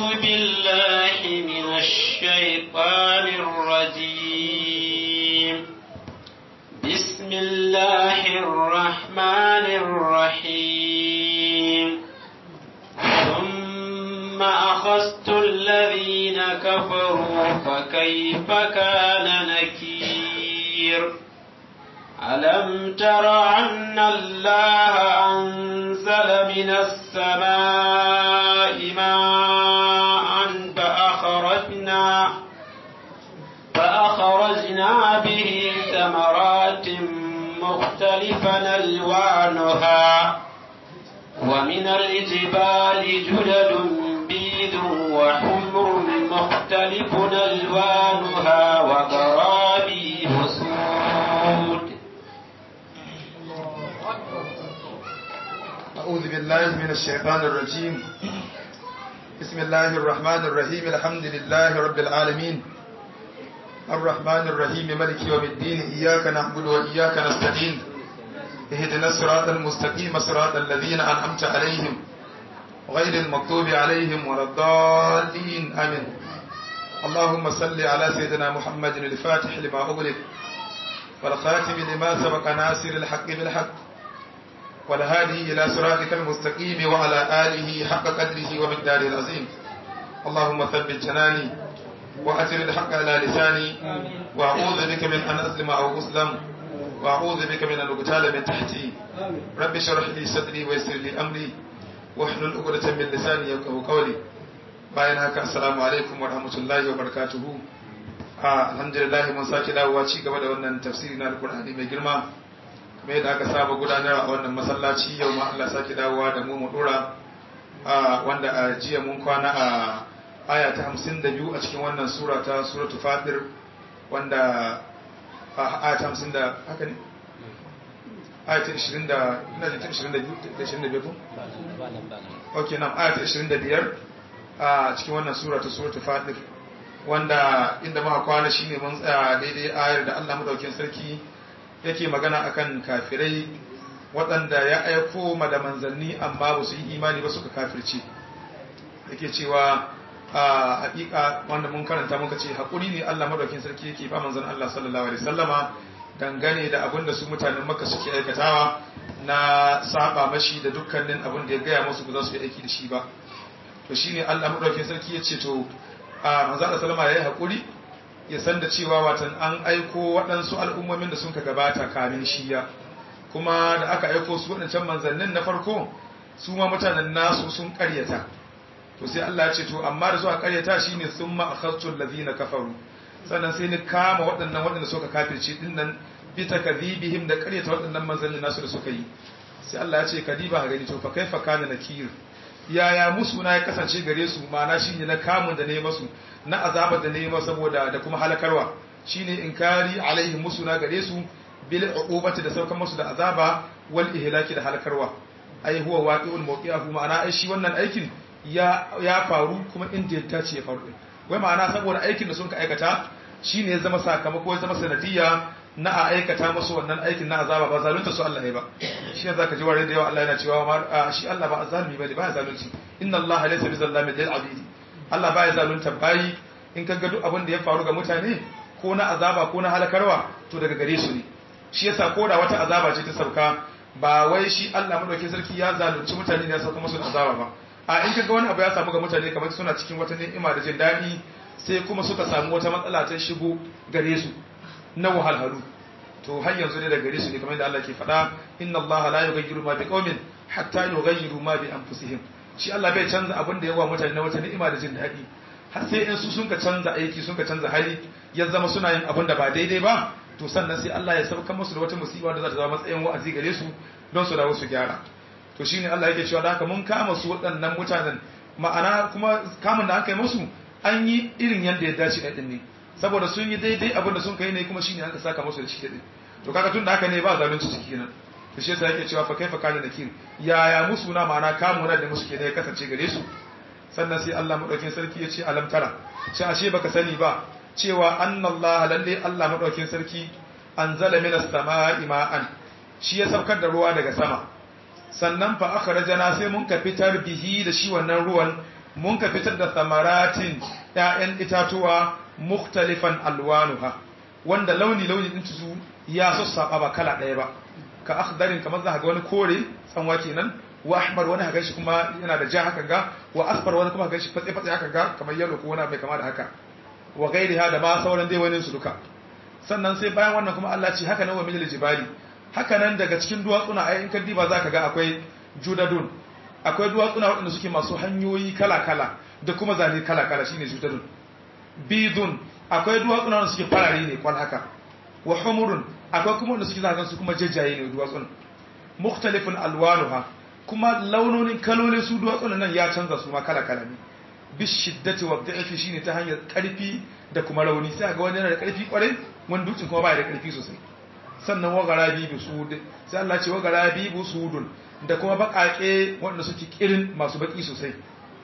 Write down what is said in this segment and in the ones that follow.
بالله من الشيطان الرجيم بسم الله الرحمن الرحيم ثم أخذت الذين كفروا فكيف كان نكير ألم تر أن الله أنزل من السماء ماء فأخرجنا فأخرجنا به ثمرات مختلفا ألوانها ومن الجبال جدد بيض وحمر مختلف ألوانها وغرابي سود أعوذ بالله من الشيطان الرجيم بسم الله الرحمن الرحيم الحمد لله رب العالمين الرحمن الرحيم ملك يوم الدين إياك نعبد وإياك نستعين اهدنا الصراط المستقيم صراط الذين أنعمت عليهم غير المغضوب عليهم ولا الضالين آمين اللهم صل على سيدنا محمد الفاتح لما أغلق والخاتم لما سبق ناصر الحق بالحق والهادي إلى صراطك المستقيم وعلى آله حق قدره ومقداره العظيم اللهم ثبت جناني وأتر الحق على لساني وأعوذ بك من أن أسلم أو أسلم وأعوذ بك من أن أقتال من تحتي رب اشرح لي صدري ويسر لي أمري واحلل عقدة من لساني يفقهوا قولي bayan haka assalamu alaikum wa rahmatullahi wa barakatuhu alhamdulillah mun sake dawowa ci gaba da wannan tafsiri na alkur'ani mai girma kuma yadda aka saba gudanar a wannan masallaci yau ma Allah sake dawowa da mu mu dora wanda a jiya mun kwana a aya ta 52 a cikin wannan sura ta suratul fatir wanda a aya ta 50 da haka ne aya ta 20 da ina da 22 da 25 ko okay nan aya ta 25 a cikin wannan sura ta suratul fatir wanda inda muka kwana shine mun tsaya daidai ayar da Allah madaukakin sarki yake magana akan kafirai waɗanda ya aiko ma da manzanni amma ba su yi imani ba suka kafirce yake cewa a haƙiƙa wanda mun karanta muka ce haƙuri ne Allah madaukakin sarki yake ba manzan Allah sallallahu alaihi sallama dangane da abin da su mutanen Makka suke aikatawa na saba mashi da dukkanin abin da ya gaya musu ba za su yi aiki da shi ba to shine Allah madaukakin sarki ya ce to a manzan Allah sallama ya yi haƙuri ya san da cewa watan an aiko waɗansu al'ummomin da sun ka gabata kamin shiya kuma da aka aiko su waɗancan manzannin na farko su ma mutanen nasu sun ƙaryata to sai Allah ya ce to amma da suka ƙaryata shine sun ma akhadtu allazina kafaru sannan sai ni kama waɗannan waɗanda suka kafirce din nan bi takdhibihim da ƙaryata waɗannan manzannin nasu da suka yi sai Allah ya ce kadiba ga gani to fa kaifa kana nakir yaya musu na ya kasance gare su ma'ana shine na kamun da ne masu na azabar da ne masu saboda da kuma halakarwa shine inkari alaihi musu na gare su bil uqubati da saukan musu da azaba wal ihlaki da halakarwa ai huwa waqi'ul mawqi'ahu ma'ana ai shi wannan aikin ya ya faru kuma inda ya tace ya faru wai ma'ana saboda aikin da sun ka aikata shine ya zama sakamako ya zama sanadiyya na a aikata musu wannan aikin na azaba ba zalunta su Allah ne ba shi ne zaka ji ware da yawa Allah yana cewa shi Allah ba zalimi bane ba zalunci inna Allah laysa bizallamin lil abid Allah ba ya zalunta bayi in ka ga duk abin da ya faru ga mutane ko na azaba ko na halakarwa to daga gare su ne shi yasa ko da wata azaba ce ta sauka ba wai shi Allah madaukakin sarki ya zalunci mutane ne ya sauka musu azaba ba a in ka ga wani abu ya samu ga mutane kamar suna cikin wata ni'ima da jin daɗi sai kuma suka samu wata matsala ta shigo gare su na wahalhalu to har yanzu ne da gare su ne kamar da Allah ke faɗa inna Allah la yughayyiru ma biqaumin hatta yughayyiru ma bi anfusihim shi Allah bai canza abin da yawa mutane na wata ni'ima da jin daɗi har sai in su sun ka canza aiki sun ka canza hali ya zama suna yin abin da ba daidai ba to sannan sai Allah ya sauka musu da wata musiba da za ta zama matsayin wa'azi gare su don su dawo su gyara to shine Allah yake cewa da haka mun kama su waɗannan mutanen ma'ana kuma kamun da aka yi musu an yi irin yadda ya dace ɗin ne saboda sun yi daidai abin da sun kai ne kuma shine aka saka musu da shi din to kaga tun da haka ne ba zalunci ciki kenan to shi yasa yake cewa fa kaifa kana nakir yaya musu na ma'ana kamu na da musu kenan ya kasance gare su sannan sai Allah madaukakin sarki ya ce alam tara shi ashe baka sani ba cewa annallaha lalle Allah madaukakin sarki anzala minas sama'i ma'an shi ya saukar da ruwa daga sama sannan fa akhrajana sai mun ka fitar bihi da shi wannan ruwan mun ka fitar da samaratin ƴaƴan itatuwa mukhtalifan alwanuha wanda launi launi din su ya sassaba ba kala ɗaya ba ka akhdarin kamar za ga wani kore tsanwa kenan wa ahmar wani haka shi kuma yana da ja haka ga wa asfar wani kuma haka shi fatsi fatsi haka ga kamar yellow ko wani mai kama da haka wa gairiha da ba sauran dai wani su duka sannan sai bayan wannan kuma Allah ce haka nan wa mijil jibali haka nan daga cikin duwatsuna ai in ka diba zaka ga akwai judadun akwai duwatsuna waɗanda suke masu hanyoyi kala kala da kuma zane kala kala shine judadun bidun akwai duwatsuna wanda suke farare ne kwal haka wa humurun akwai kuma wanda suke zagan su kuma jajjaye ne duwatsun mukhtalifun alwanuha kuma launonin kalolin su duwatsun nan ya canza su ma kala kala ne bishiddati wa da'ifi shine ta hanyar karfi da kuma rauni sai ga wani yana da karfi kwarai wani dutsen kuma baya da karfi sosai sannan wa garabi busud sai Allah ce wa garabi busudun da kuma bakake wanda suke kirin masu baki sosai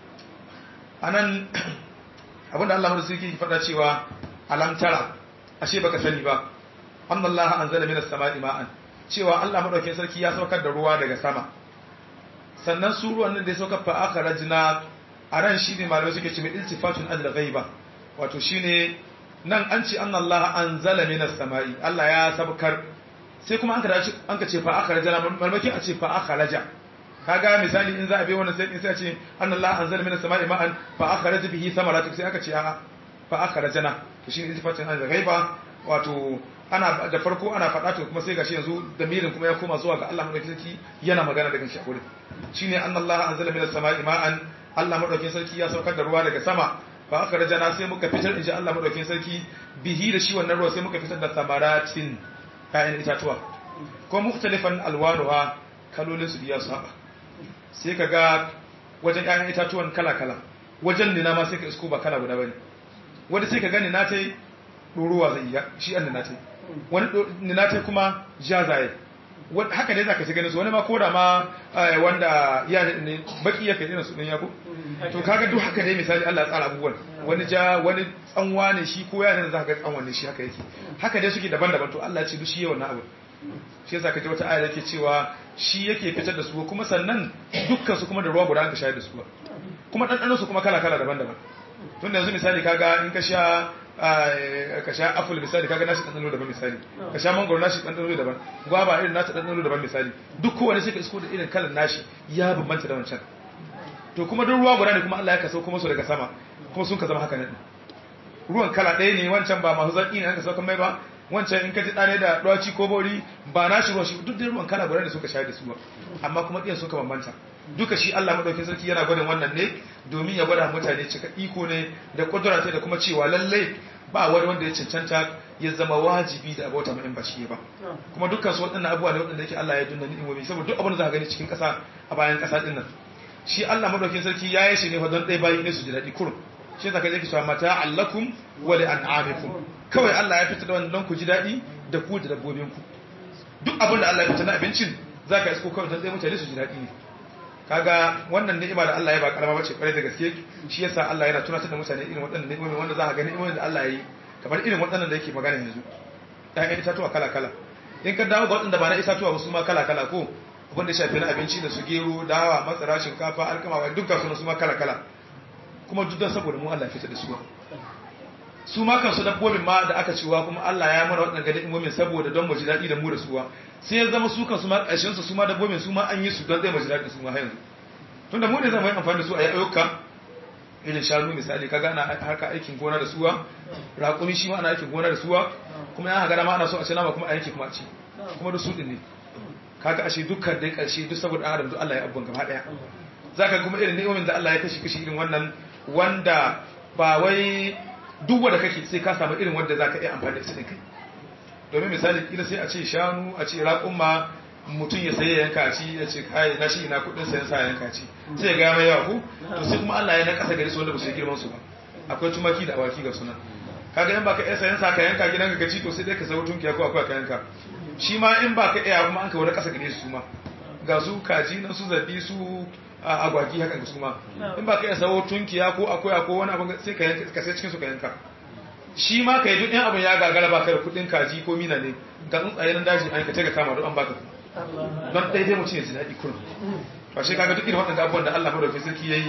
anan abinda Allah mu suke faɗa cewa alam tara ashe baka sani ba annallaha anzala minas sama'i ma'an cewa Allah madaukakin sarki ya saukar da ruwa daga sama sannan su ruwan nan da ya saukar fa akhrajna a ran shi ne malamai suke ce mai iltifatun adla ghaiba wato shine nan an ce anna Allah anzala minas sama'i Allah ya sabkar sai kuma an ka dace an ka ce fa akhraja malmakin a ce fa akhraja kaga misali in za a bai wannan sai in sai a ce anna Allah anzala minas sama'i ma'an fa akhraja bihi samaratu sai aka ce a fa akhrajana to shine iltifatun adla ghaiba wato ana da farko ana faɗa to kuma sai gashi yanzu damirin kuma ya koma zuwa ga Allah madaukakin sarki yana magana daga shi a wurin shine anna Allah anzala minas sama'i ma'an Allah madaukakin sarki ya saukar da ruwa daga sama fa aka rajana sai muka fitar inji Allah madaukakin sarki bihi da shi wannan ruwa sai muka fitar da samaratin kayan itatuwa ko mukhtalifan alwanuha kalolin su biya su haba sai ka ga wajen kayan itatuwan kala kala wajen nina ma sai ka isko ba kala guda bane wanda sai ka gani na tai ɗoruwa zai yi shi an nina tai wani nina tai kuma jazaye haka ne za ka ci ganin su wani ma koda ma wanda ya ne baki ya kai irin su ɗin yako to kaga duk haka ne misali Allah ya tsara abubuwan wani ja wani tsanwa ne shi ko ya ne za ka ga tsanwa ne shi haka yake haka dai suke daban-daban to Allah ya ce duk shi yawan abu shi yasa ka ji wata aya yake cewa shi yake fitar da su kuma sannan dukkan su kuma da ruwa guda an ka shayar da su kuma ɗanɗanon su kuma kala-kala daban-daban tun da yanzu misali kaga in ka sha ka sha apple misali kaga nashi ɗanɗano daban misali ka sha mangoro nashi ɗanɗano daban gwaba irin nata ɗanɗano daban misali duk kowane sai ka isko da irin kalan nashi ya bambanta da wancan to kuma duk ruwa guda ne kuma Allah ya kasau kuma su daga sama kuma sun ka zama haka nan ruwan kala ɗaya ne wancan ba masu zaƙi ne an ka saukan mai ba wancan in ka ji ɗane da ɗwaci ko bori ba na shi ruwan shi duk da ruwan kala guda ne suka shayar da su amma kuma ɗiyan suka bambanta duka shi Allah madaukakin sarki yana gwadin wannan ne domin ya gwada mutane cika iko ne da kudura da kuma cewa lallai ba wani wanda ya cancanta ya zama wajibi da abota mai ba shi ba kuma dukkan su waɗannan abubuwa ne waɗanda yake Allah ya dunna ni'imomi saboda duk abin da za ka gani cikin ƙasa a bayan ƙasa ɗin nan shi Allah madaukakin sarki ya yi shi ne fa don ɗaya bayi ne su ji daɗi kurum shi zaka je ki cewa mata allakum wa li an'amikum kawai Allah ya fita da wannan don ku ji daɗi da ku da dabbobin ku duk abin da Allah ya fita na abincin zaka isko kawai don ɗaya mutane su ji daɗi ne kaga wannan ni'ima da Allah ya ba karama bace kwarai da gaske shi yasa Allah yana tunatar da mutane irin waɗannan ni'imomi wanda za ka gani ni'imomin da Allah ya yi kamar irin waɗannan da yake magana yanzu ɗayan itatuwa kala kala in ka dawo ga waɗanda ba na itatuwa ba su ma kala kala ko abin da shafi na abinci da su gero dawa masara shinkafa alkama wa dukkan su su ma kala kala kuma duk don saboda mu Allah ya fitar da su su ma kansu dabbobin ma da aka ciwa kuma Allah ya mana waɗannan gadin imomin saboda don mu ji daɗi da mu da suwa sai ya zama su kansu ma ƙarshen su ma dabbobin su ma an yi su don zai mu ji daɗi su ma yanzu tun da mu ne zama yi amfani da su a yi ayyuka irin shanu misali kaga ana harka aikin gona da suwa raƙumi shi ma ana aikin gona da suwa kuma ya hagara ma ana so a ce nama kuma a yanki kuma a ci kuma da su ɗin ne kaga ashe dukkan dai ƙarshe duk saboda adam duk Allah ya abban gaba ɗaya zaka kuma irin ni'imomin da Allah ya kashi kashi irin wannan wanda ba wai duk wanda kake sai ka samu irin wanda zaka iya amfani da su kai domin misali kila sai a ce shanu a ce raƙumma mutum ya saye yanka a ci ya ce kai na shi ina kudin sayan sa yanka ci sai ga mai yawa ku to sai kuma Allah ya na kasa gari su wanda ba su girman su ba akwai tumaki da awaki ga sunan kaga in baka iya sayan sa ka yanka gidan ka ci to sai dai ka sayo tunkiya ko akwai ka yanka shi ma in baka iya kuma an ka wani kasa gare su ma ga su kaji nan su zabi su agwagi hakan su ma in ba ka iya sawo tunkiya ko akwai ko wani abin sai ka yanka ka sai cikin su ka yanka shi ma ka yi duk ɗan abin ya gagara ba ka da kuɗin kaji ko mina ne ga tsuntsaye nan daji an ka ta ga kama don an baka don ɗaya dai mutum ya ji daɗi kurum ba shi kaga duk irin waɗanda abubuwan da Allah madaukakin sarki ya yi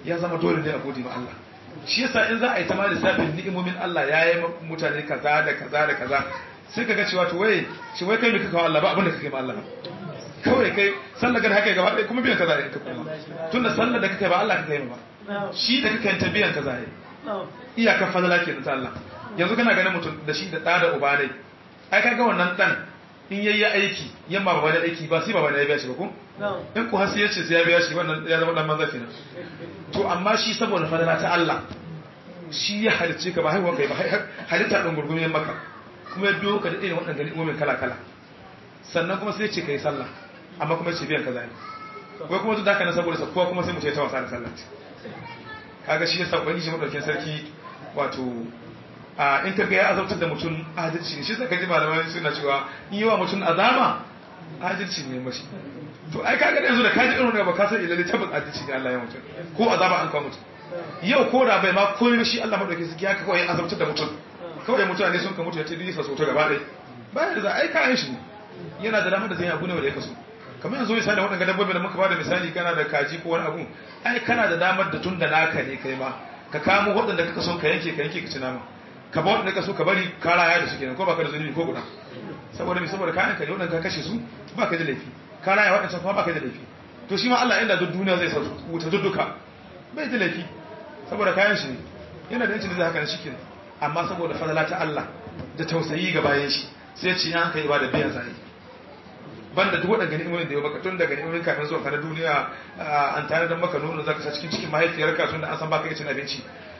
ya zama dole ne a gode ma Allah shi yasa in za a yi ta ma lissafin ni'imomin Allah ya yi mutane kaza da kaza da kaza sai ka ga cewa to wai shi wai kai me kaka wa Allah ba abin da kake ma Allah kawai kai sallar ga haka gaba ɗaya kuma biyan kaza in ka kuma tunda sallar da kake ba Allah kake yi ba shi da kake ta biyan kaza ne iyakar fadala ke ta Allah yanzu kana ganin mutum da shi da ɗa da uba ne ai kaga wannan ɗan in yayi aiki yamma ba wani aiki ba sai ba wani ya biya shi ba ko in ku hasi yace sai ya biya shi wannan ya zama dan manzo kenan to amma shi saboda fadala ta Allah shi ya halice ka ba haihuwa kai ba halitta ɗin gurgumin maka kuma ya biyo ka da irin waɗanda ni'imomin kala kala sannan kuma sai ce kai sallah amma kuma ce biyan kaza ne wai kuma duk da haka na saboda sa kowa kuma sai mu ce ta wasa da sallah kaga shi yasa ubangiji madaukakin sarki wato a in kaga ya azabtar da mutum adalci ne shi saka ji malamai suna cewa in yi wa mutum azama adalci ne mashi to ai kaga da yanzu da kaji irin da ba ka san ilalle tabbas adalci ne Allah ya mutum ko azaba an kawo mutum yau ko da bai ma komai shi Allah madaukakin sarki ya kawai ya azabtar da mutum kawai mutane sun ka mutu ya ce duk sa so ta gaba ɗaya bayan da za a yi kayan shi ne yana da damar da zai abu ne wanda ya kaso kamar yanzu misali waɗanda dabbobi da muka bada misali kana da kaji ko wani abu ai kana da damar da tun da naka ne kai ma ka kamo waɗanda kaka son ka yanke ka yanke ka ci nama ka ba waɗanda ka so ka bari ka raya da su kenan ko baka da zunubi ko guda saboda me saboda kayan ka ne waɗanda ka kashe su baka da laifi ka raya waɗancan kuma baka da laifi to shi ma Allah inda duk duniya zai sa wuta dudduka bai da laifi saboda kayan shi ne yana da yancin da zai haka shi kenan amma saboda fadala ta Allah da tausayi ga bayan shi sai ya ce ya kai ibada biyan zai banda duk waɗanda ni'imomin da ya baka tun daga ni'imomin kafin zuwa kana duniya an tare da maka nono zaka sa cikin cikin mahaifiyarka tun da an san baka iya cin abinci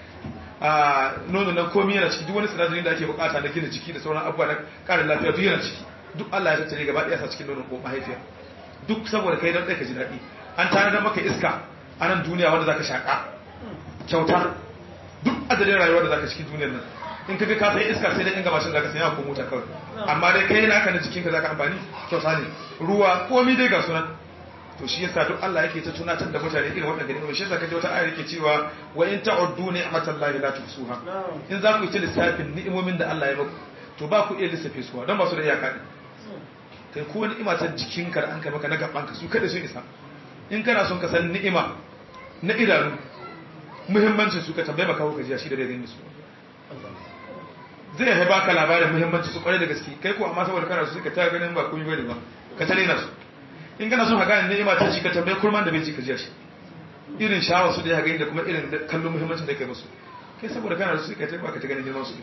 nono nan komai yana ciki duk wani sinadarin da ake bukata na gina jiki da sauran abubuwa na ƙarin lafiya duk yana ciki duk Allah ya tattare gaba ɗaya sa cikin nonon ko mahaifiya duk saboda kai dan ɗaya ka ji daɗi an tare da maka iska a nan duniya wanda zaka shaƙa kyauta duk adadin rayuwa da zaka cikin duniyar nan in ka ga ka sai iska sai dai in ga mashin zaka sanya ko mota kawai amma dai kai naka na jikinka zaka amfani kyauta ne ruwa komai dai ga sunan to shi yasa duk Allah yake ta tunatar da mutane irin waɗannan ni'imomi shi yasa kaje wata ayar yake cewa wa in ta'uddu ni'matallahi la tuhsuha in za ku yi ta lissafin ni'imomin da Allah ya muku to ba ku iya lissafe su don ba su da iyaka ne kai ko ni'ima ta jikinka da an kai maka na gaban ka su kada su isa in kana son ka san ni'ima na idanu muhimmancin su ka tambaye maka ka jiya shi da dai su zai ya baka labarin muhimmanci su kwarai da gaske kai ko amma saboda kana su ka ta ganin ba komai bane ba ka tare na su in kana son ka gane ni'ima ta ci ka tambaye kurman da bai ci ka jiya shi irin shawar su da ya gani da kuma irin kallon muhimmancin da kai musu kai saboda kana da su ka ta baka ta ganin girman su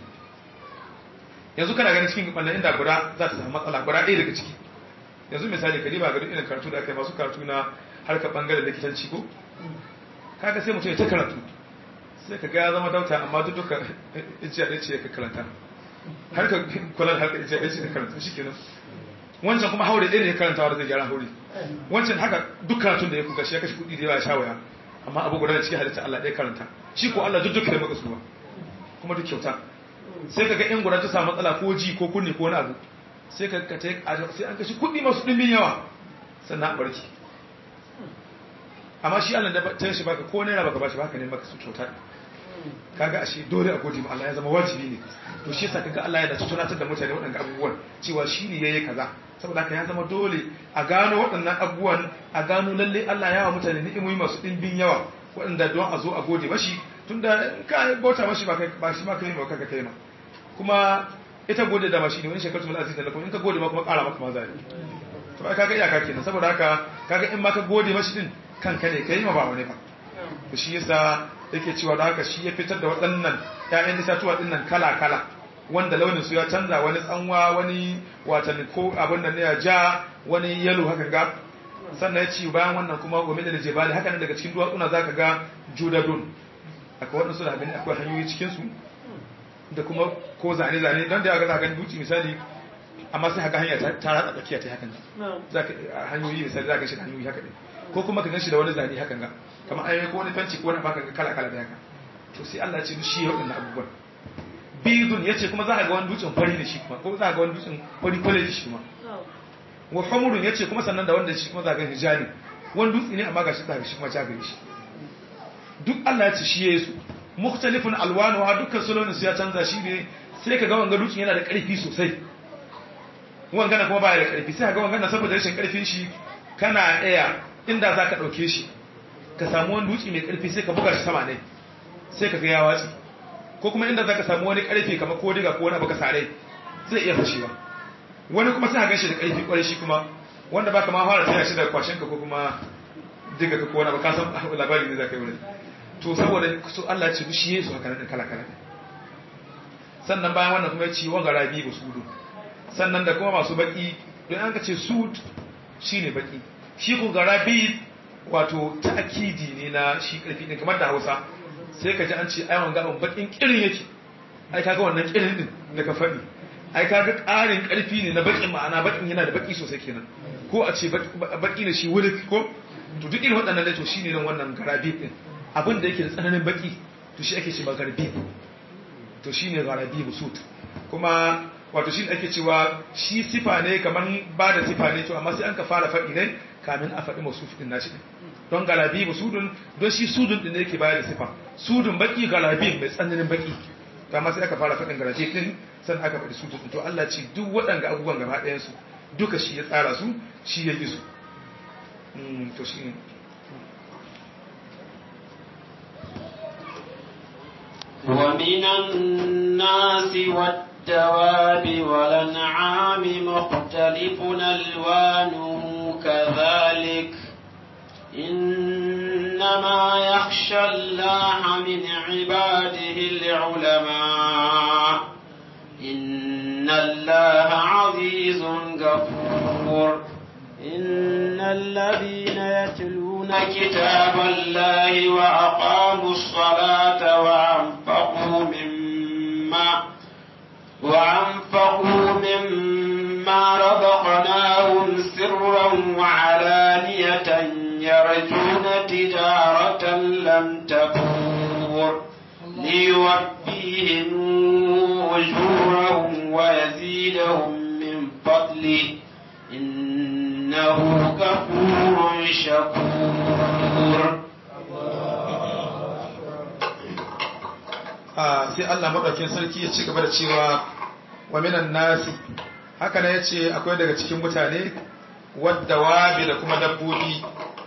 yanzu kana ganin cikin wannan inda guda za ta samu matsala guda ɗaya daga ciki yanzu misali ka diba ga duk irin karatu da aka yi masu karatu na harkar bangaren likitanci ko kaga sai mutum ya ta karatu sai ka ga zama dauta amma duk duka ijiya ɗaya ce ka karanta har ka kula da harkar ijiya ɗaya ce ka karanta shi kenan wancan kuma haure ɗaya ne ya karanta wanda zai gyara haure wancan haka duk karatun da ya kuka shi ya kashe kuɗi da yawa ya sha waya amma abu guda da cikin halitta Allah ɗaya karanta shi ko Allah duk duka ya maka suwa kuma duk kyauta sai ka ga in guda ta samu matsala ko ji ko kunne ko wani abu sai ka ka sai an kashe kuɗi masu ɗimbin yawa sannan a barki amma shi Allah da ta shi baka ko naira baka bashi baka ne maka su kyauta kaga ashe dole a gode ma Allah ya zama wajibi ne to shi yasa kaga Allah ya da tunatar da mutane waɗannan abubuwan cewa shi ne yayi kaza saboda haka ya zama dole a gano waɗannan abubuwan a gano lalle Allah ya wa mutane ni'imomi masu ɗimbin yawa waɗanda don a zo a gode mashi tunda ka bauta mashi ba ba shi ma kai ma kanka kai ma kuma ita gode da mashi ne wani shekaru mul aziz da lakum in ka gode ma kuma ƙara maka ma zai to ai kaga iyaka kenan saboda haka kaga in ma ka gode mashi din kanka ne kai ma ba wani ba to shi yasa yake cewa da haka shi ya fitar da waɗannan ƴaƴan itatuwa din nan kala kala wanda launin su ya canza wani tsanwa wani watan ko abin da ne ya ja wani yalo haka ga sannan ya ci bayan wannan kuma gome da jebali haka nan daga cikin duwatsuna zaka ga judadun akwai waɗansu da gani akwai hanyoyi cikin su da kuma ko zane zane don da ya ga za gani duci misali amma sai haka hanya ta ratsa tsakiya ta hakan zaka hanyoyi misali zaka shi hanyoyi haka ne ko kuma ka gan shi da wani zane hakan ga kamar ayoyi ko wani fenci ko wani baka ga kala kala da haka to sai Allah ya ce shi ya wadannan abubuwan bidun yace kuma za ka ga wani dutsen fari da shi kuma ko za ka ga wani dutsen fari kwale da shi kuma wa hamurun yace kuma sannan da wanda shi kuma za ka ga hijani wani dutse ne amma gashi za ka shi kuma ja gare shi duk Allah ya ce shi yayi su mukhtalifun alwanuha dukkan sulonin su ya canza shi ne sai ka ga wanga dutsen yana da karfi sosai wangana kuma baya da karfi sai ka ga wangana saboda rashin karfin shi kana iya inda za ka ɗauke shi ka samu wani dutse mai karfi sai ka buga shi sama ne sai ka ga ya watsi ko kuma inda zaka samu wani karfi kamar ko diga ko wani abu ka sare zai iya fashewa wani kuma sai ka ganshi da karfi kwarai shi kuma wanda baka ma fara taya shi da kwashin ka ko kuma diga ka ko wani abu ka san labari ne zaka yi wurin to saboda su Allah ya ce shi yesu haka nan kala kala sannan bayan wannan kuma ya ce wa garabi busudu sannan da kuma masu baki don an ka ce sud shine baki shi ko garabi wato ta'kidi ne na shi karfi din kamar da Hausa sai ka ji an ce ai wanga abun bakin kirin yake ai kaga wannan kirin din da ka faɗi ai kaga ƙarin karfi ne na bakin ma'ana bakin yana da baki sosai kenan ko a ce baki ne shi wuri ko to duk irin waɗannan ne to shine nan wannan garabi din abin da yake da tsananin baki to shi ake ce ba garbi to shine garabi busut kuma wato shi ake cewa shi sifa ne kamar ba da sifa ne to amma sai an ka fara faɗi ne kamin a faɗi masu fitin nashi don galabi ba sudun don shi sudun din ne yake bayar da sifa sudun baki galabi mai tsananin baki to amma sai aka fara faɗin galabi din sannan aka faɗi sudun to Allah ce duk waɗanga abubuwan gaba ɗayan su duka shi ya tsara su shi ya yi su to shi ne ومن الناس والدواب والأنعام مختلف ألوانه كذلك إنما يخشى الله من عباده العلماء إن الله عزيز غفور إن الذين يتلون كتاب الله وأقاموا الصلاة وأنفقوا مما وأنفقوا مما رزقناهم سرا وعلانية يرجون تجارة لم تكور ليوفيهم أجورهم ويزيدهم من فضله إنه غفور شكور sai Allah maɗaukin sarki ya ci gaba da cewa wa minan nasi haka ne ya ce akwai daga cikin mutane wadda wabi da kuma dabbobi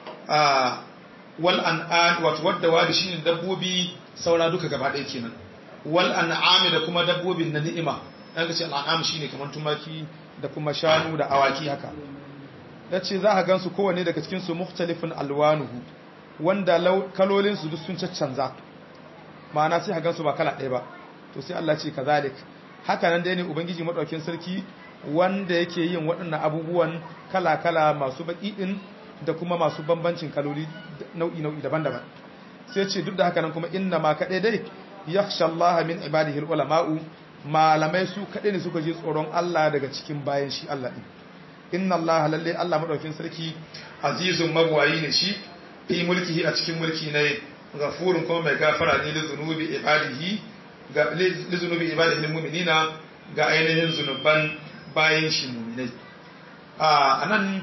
a wal an'am wato wadda wabi shine dabbobi saura duka gaba ɗaya kenan wal an'ami da kuma dabbobin na ni'ima dan kace al'am shine kamar tumaki da kuma shanu da awaki haka yace za ka gansu kowanne daga cikin su mukhtalifun alwanuhu wanda kalolin su duk sun caccanza ma'ana sai ka gansu ba kala ɗaya ba to sai Allah ce kazalik haka nan dai ne ubangiji madaukakin sarki wanda yake yin waɗannan abubuwan kala-kala masu baki din da kuma masu bambancin kaloli nau'i-nau'i daban-daban sai ce duk da haka nan kuma inna ma kaɗai dai yakhsha Allah min ibadihi ulama'u malamai su kaɗai ne suka ji tsoron Allah daga cikin bayan shi Allah din inna Allah lalle Allah madaukakin sarki azizun mabwayi ne shi fi mulkihi a cikin mulki ne ghafurun kuma mai gafara ne li zunubi ibadihi ga li zunubi ibadihi mu'minina ga ainihin zunuban bayan shi mu'minai a anan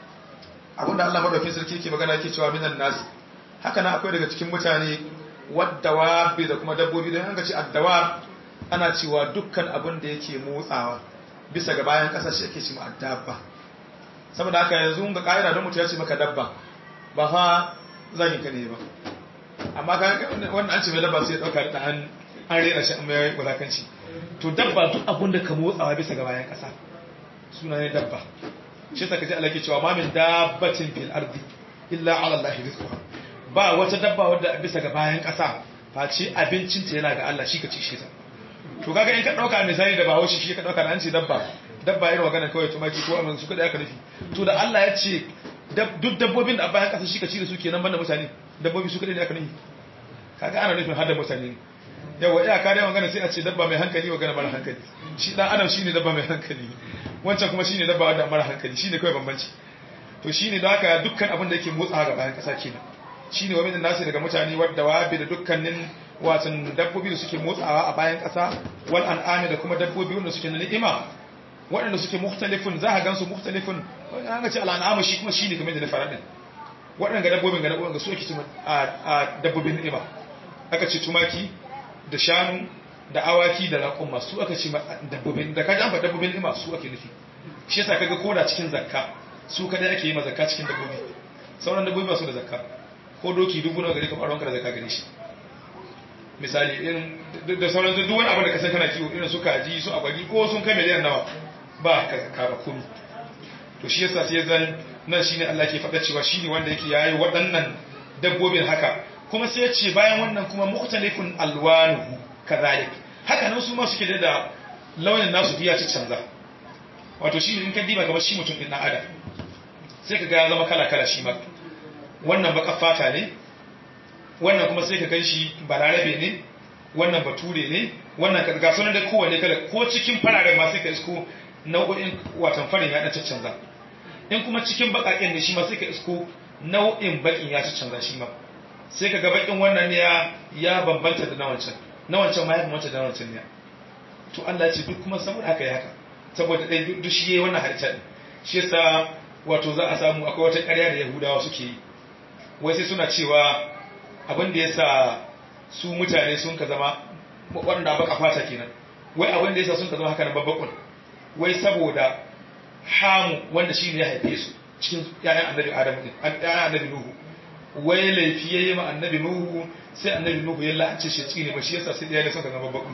abinda Allah madaukakin sarki yake magana yake cewa minan nas haka nan akwai daga cikin mutane waddawa da kuma dabbobi don an ga ce addawa ana cewa dukkan abin da yake motsawa bisa ga bayan ƙasa shi ake cewa addabba saboda haka yanzu ga ƙa'ida don mutum ya ce maka dabba ba fa zagin ka ne ba amma ka wannan an ce mai dabba sai ya ɗauka da an an rena shi an mai wulakanci to dabba duk abin da ka motsawa bisa ga bayan ƙasa suna ne dabba shi ta kaji alaƙi cewa ma min dabbatin fil ardi illa ala Allah rizquha ba wata dabba wadda bisa ga bayan ƙasa face abincinta yana ga Allah shi ka ci shi ta to kaga in ka dauka misali da bawo shi shi ka dauka da an ce dabba dabba irin magana kawai tumaki ko amin su kada aka nufi to da Allah ya ce duk dabbobin da a bayan ƙasa shi ka ci da su kenan banda mutane dabbobi su kada ne aka nufi kaga ana nufin har da mutane yawa iya kare magana sai a ce dabba mai hankali magana mara hankali shi dan adam shine dabba mai hankali wancan kuma shine dabba wanda mara hankali shine kawai bambanci to shine da haka dukkan abin da yake motsa ga bayan ƙasa kenan shine wani nasi daga mutane wadda wabi da dukkanin watan dabbobi da suke motsawa a bayan ƙasa wal an'ami da kuma dabbobi wanda suke na ni'ima waɗanda suke mukhtalifun za ka gansu mukhtalifun an ga ce al an'amu shi kuma shine kamar da na fara din waɗanda dabbobin ga dabbobin su ake cewa a dabbobin ni'ima aka ce tumaki da shanu da awaki da raƙuma su aka ce dabbobin da kaji an fa dabbobin ni'ima su ake nufi shi yasa kaga koda cikin zakka su kadai ake yi ma zakka cikin dabbobi sauran dabbobi ba su da zakka ko doki dubu nawa gari ka faruwan ka da zaka gare shi misali irin da sauran duk wani abu da kasan kana kiwo irin su kaji su agwagi ko sun kai miliyan nawa ba ka zaka ba kunu to shi yasa sai zan nan shine Allah ke faɗa cewa shine wanda yake yayi waɗannan dabbobin haka kuma sai ya ce bayan wannan kuma mukhtalifun alwanuhu kadhalik haka nan su ma suke da launin nasu biya ci canza wato shi in ka diba kamar shi mutum din dan adam sai ka ga ya zama kala kala shi ma wannan baka fata ne wannan kuma sai ka gan shi balarabe ne wannan bature ne wannan ga sunan da kowanne kala ko cikin fararen ma sai ka isko nau'o'in watan farin ya ɗan canza in kuma cikin baƙaƙen ne shi ma sai ka isko nau'in baƙin ya canza shi ma sai ka ga baƙin wannan ne ya bambanta da na wancan na wancan ma ya bambanta da na wancan ne to Allah ce duk kuma saboda haka ya haka saboda dai duk shi yayi wannan halitta din shi yasa wato za a samu akwai wata ƙarya da Yahudawa suke yi wai sai suna cewa abin da yasa su mutane sun ka zama waɗanda baka fata kenan wai abin da yasa sun ka zama haka na babbakun wai saboda hamu wanda shi ne ya haife su cikin ‘ya'yan annabi Adam ɗin, ‘ya'yan annabi Nuhu, wai laifi ya yi ma annabi Nuhu sai annabi Nuhu ya la'ance shi tsine ba shi yasa sai ɗaya ne suka zama babu.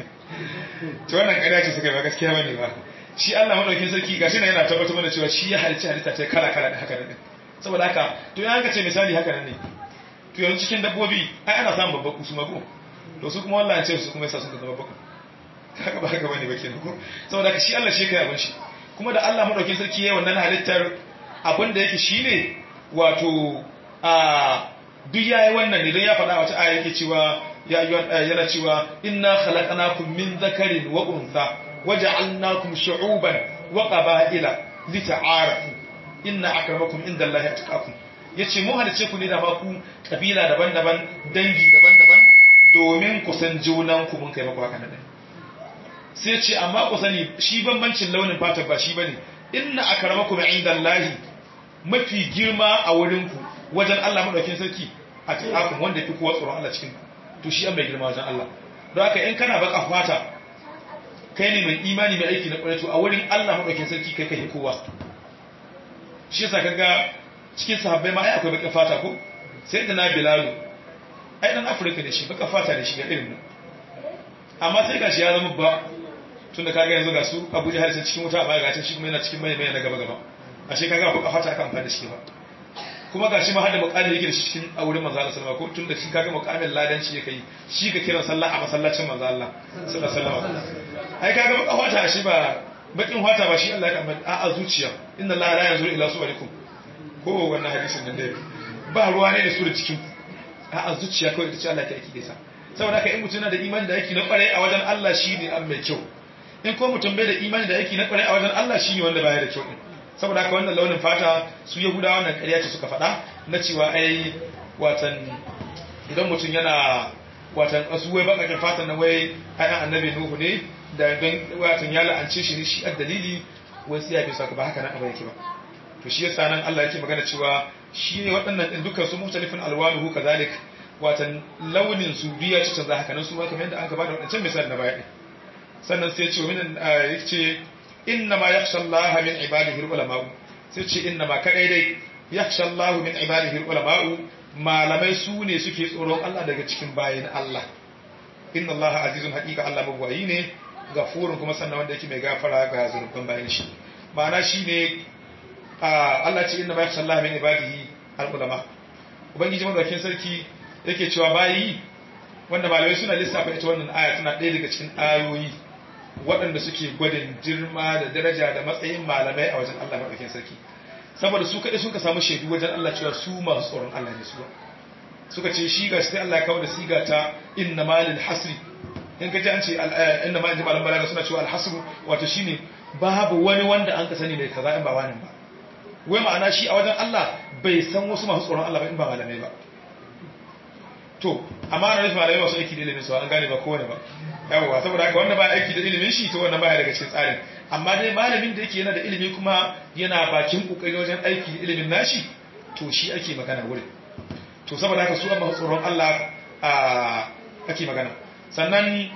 To wannan ƙarya ce suka yi ba gaskiya bane ba. Shi Allah madaukin sarki gashi na yana tabbatar mana cewa shi ya halicci halitta ta kala kala da haka nan. Saboda haka to ya ka ce misali haka nan ne. To yanzu cikin dabbobi ai ana samun babbaku su mago. To su kuma wallahi ce su kuma yasa suka zama babbaku. Haka ba haka bane ba kenan ko. Saboda haka shi Allah shi kai abin shi. kuma da Allah madaukin sarki yayin wannan halittar abin da yake shine wato a duk yayi wannan ne don ya faɗa wata aya yake cewa ya yana cewa inna khalaqnakum min dhakarin wa untha waja'alnakum shu'uban wa qaba'ila lita'arafu inna akramakum indallahi atqakum yace mu halice ku ne da ba ku kabila daban-daban dangi daban-daban domin ku san junan ku mun kai maku haka nan sai ce amma ku sani shi bambancin launin fata ba shi bane inna akramakum indallahi mafi girma a wurin ku wajen Allah madaukin sarki a tsakakun wanda fi kowa tsoron Allah cikin to shi an mai girma wajen Allah don haka in kana baka fata kai ne mai imani mai aiki na kwarai to a wurin Allah madaukin sarki kai kai kowa shi yasa kaga cikin sahabbai ma ai akwai baka fata ko sai da na bilalu ai dan afirka ne shi baka fata ne shi ga irin amma sai gashi ya zama ba tun da kaga yanzu ga su abu jihar sun cikin wuta amma ga shi kuma yana cikin mai mai na gaba gaba ashe kaga ko kafa ta aka amfani da shi ba kuma ga shi ma hada mukamin yake da shi cikin a wurin manzo Allah sallallahu alaihi wasallam ko tun da shi kaga mukamin ladanci yake yi shi ka kiran sallah a masallacin manzo Allah sallallahu alaihi wasallam ai kaga baka fata shi ba bakin fata ba shi Allah ya kamar a a zuciya inna Allah la yanzuru ila suwarikum ko wannan hadisin nan dai ba ruwa ne da su da cikin a a zuciya kawai ita ce Allah ta aiki da sa saboda haka in mutum yana da imani da aiki na kwarai a wajen Allah shi ne an mai kyau in ko mutum bai da imani da aiki na kwarai a wajen Allah shi ne wanda baya da kyau din saboda haka wannan launin fata su yahudawa wannan ƙarya ce suka faɗa na cewa ai watan idan mutum yana watan su wai bakakin fatan na wai ayan annabi nuhu ne da don watan ya la'ance shi ne shi a dalili wai sai ya fi saka ba haka nan abin yake ba to shi yasa nan Allah yake magana cewa shi ne waɗannan din dukkan su mukhtalifin alwanuhu kazalik watan launin su biya ci canza haka nan su ma kamar yadda an gaba da wadancan misali na baya sannan sai ce min yace inna ma yakhsha Allah min ibadihi ulama sai ce inna ma kadai dai yakhsha Allah min ibadihi ulama malamai su ne suke tsoron Allah daga cikin bayin Allah inna Allah azizun haqiqa Allah mabwayi ne gafurun kuma sannan wanda yake mai gafara ga zurfin bayin shi ma'ana shine Allah ce inna ma yakhsha Allah min ibadihi ulama ubangiji madaukakin sarki yake cewa bayi wanda malamai suna lissafa ita wannan aya tana ɗaya daga cikin ayoyi waɗanda suke gwadin girma da daraja da matsayin malamai a wajen Allah maɗaukin sarki saboda su kaɗai suka samu shaidu wajen Allah cewa su masu tsoron Allah ne suwa suka ce shi gashi sai Allah ya kawo da siga ta inna malil hasri in ka ji an ce inna malil malam balaga suna cewa alhasru wato shine babu wani wanda an ka sani mai kaza in ba wani ba wai ma'ana shi a wajen Allah bai san wasu masu tsoron Allah ba in ba malamai ba to amma na nufin malamai masu aiki da ilimin su an gane ba kowane ba yawwa saboda haka wanda ba aiki da ilimin shi to wannan baya daga cikin tsarin amma dai malamin da yake yana da ilimi kuma yana bakin kokari wajen aiki da ilimin nashi to shi ake magana wurin to saboda haka su amma tsoron Allah a ake magana sannan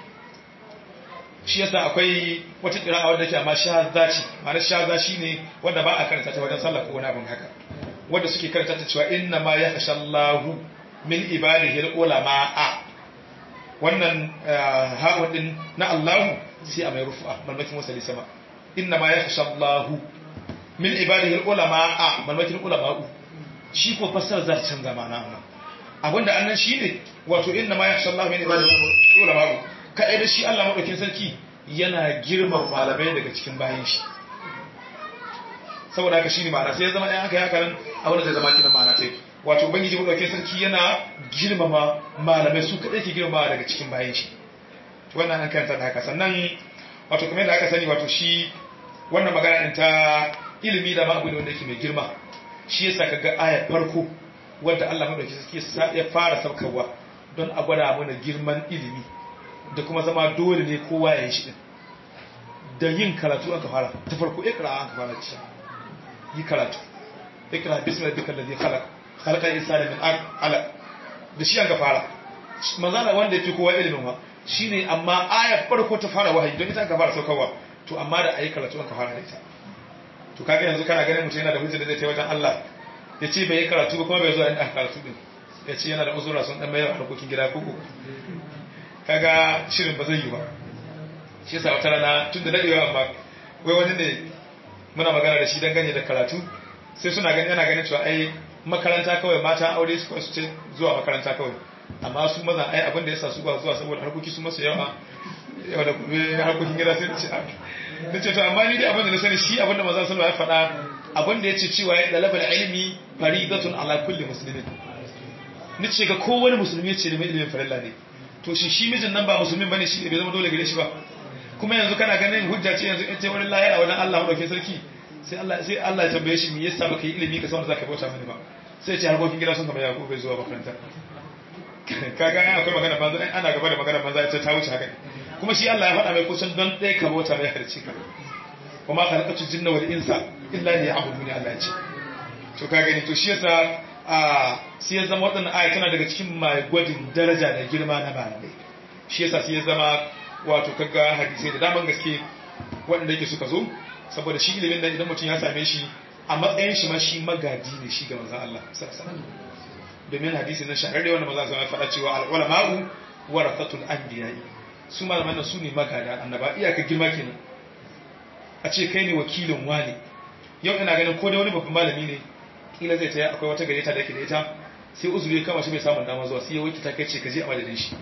shi yasa akwai wata kira'a wadda ke amma shazza ce ma'ana shazza shine wanda ba a karanta ta wajen sallah ko wani abin haka wanda suke karanta ta cewa inna ma yakhshallahu min ibadihi ulama wannan ha'un din na Allahu sai a mai rufu'a malmakin wasali sama inna ma yakhshallahu min ibadihi ulama malmakin ulama'u shi ko fassara za ta canza ma'ana amma abinda annan shine wato inna ma yakhshallahu min ibadihi ulama'u kai da shi Allah madaukin sarki yana girman malamai daga cikin bayan shi saboda haka shine ma'ana sai ya zama ɗan haka ya karan abin da zai zama kidan ma'ana tai wato ubangiji madaukakin sarki yana girmama malamai su kadai ke girmama daga cikin bayan shi to wannan an karanta da haka sannan wato kamar yadda aka sani wato shi wannan magana din ta ilimi da ma abu ne wanda yake mai girma shi yasa kaga aya farko wanda Allah madaukakin sarki ya fara saukarwa don a gwada mana girman ilimi da kuma zama dole ne kowa ya yi shi din da yin karatu aka fara ta farko ikra aka fara ci yi karatu ikra bismi rabbikal ladhi khalaq khalaqal insana min alaq da shi aka fara manzala wanda yake kowa ilimin wa shine amma ayar farko ta fara wahayi don ita aka fara saukarwa to amma da ayi karatu aka fara da ita to kaga yanzu kana ganin mutum yana da hujja da zai tai wajen Allah ya ce bai yi karatu ba kuma bai zo a inda karatu din ya ce yana da uzura sun dan mayar harkokin gida koko kaga shirin ba zai yi ba shi yasa wata rana tun da dadewa amma wai wani ne muna magana da shi dangane da karatu sai suna gani yana ganin cewa ai makaranta kawai mata aure su su ce zuwa makaranta kawai amma su maza ai abin da yasa su ba zuwa saboda harkoki su masu yawa yawa da gobe harkokin gida sai ce da ce to amma ni dai abin da na sani shi abin da maza sun ya faɗa abin da ya ce cewa ya dalaba ilimi faridatun ala kulli muslimin ni ce ga kowane musulmi ya ce da mai ilimin farilla ne to shi shi mijin nan ba musulmin bane shi bai zama dole gare shi ba kuma yanzu kana ganin hujja ce yanzu ita wurin lahira wajen Allah madaukakin sarki sai Allah sai Allah ya tambaye shi me yasa baka yi ilimi ka san wanda zaka bauta mani ba sai ce harkokin gida sun kama ya bai zuwa makaranta kaga ai akwai magana banza ai ana gaba da magana banza ita ta wuce haka kuma shi Allah ya faɗa mai kusan don ɗaya ka bauta mai harce ka kuma khalaqatu jinna wal insa illa liya'buduni Allah ya ce to ka gani to shi yasa a sai ya zama waɗannan aya tana daga cikin mai gwajin daraja da girma na malamai shi yasa sai ya zama wato kaga hadisai da daman gaske waɗanda yake suka zo saboda shi ilimin da idan mutum ya same shi a matsayin shi ma shi magadi ne shi ga manzon Allah sallallahu domin hadisi na shahararre wanda manzon Allah ya faɗa cewa al-ulama'u warathatul anbiya'i su malaman nan su ne magada annaba iyaka girma kenan a ce kai ne wakilin wani yau ina ganin ko da wani babban malami ne kila zai taya akwai wata gayyata da yake da ita sai uzuri ya kama shi bai samun dama zuwa sai ya wuce ta kai ce ka je a madadin shi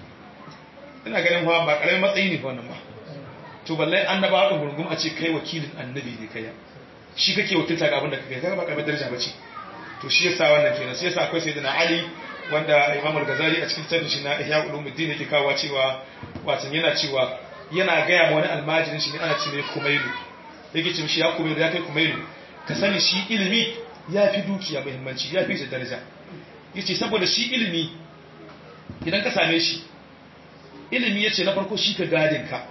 ina ganin fa ba karamin matsayi ne wannan ba to balle annaba da gurgum a ce kai wakilin annabi ne kai shi kake wakilta ga abin da kake kaga ba karamin daraja bace to shi yasa wannan kenan sai yasa akwai sayyidina ali wanda imam al-ghazali a cikin tarihin shi na ihya ulumuddin yake kawo cewa watan yana cewa yana gaya ma wani almajirin shi ne ana ce mai kumailu yake ce mishi ya kumailu ya kai kumailu ka sani shi ilimi ya fi dukiya muhimmanci ya fi shi daraja yace saboda shi ilimi idan ka same shi ilimi yace na farko shi ka gadin ka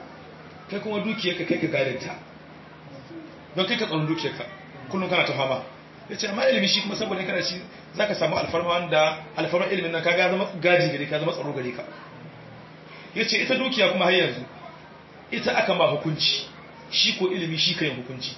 kai kuma dukiyarka kai ka gadin ta don kai ka tsaron dukiyarka kullum kana ta fama yace amma ilimi shi kuma saboda kana shi zaka samu alfarma wanda alfarma ilimin nan kaga zama gaji gare ka zama tsaro gare ka yace ita dukiya kuma har yanzu ita aka ma hukunci shi ko ilimi shi kai hukunci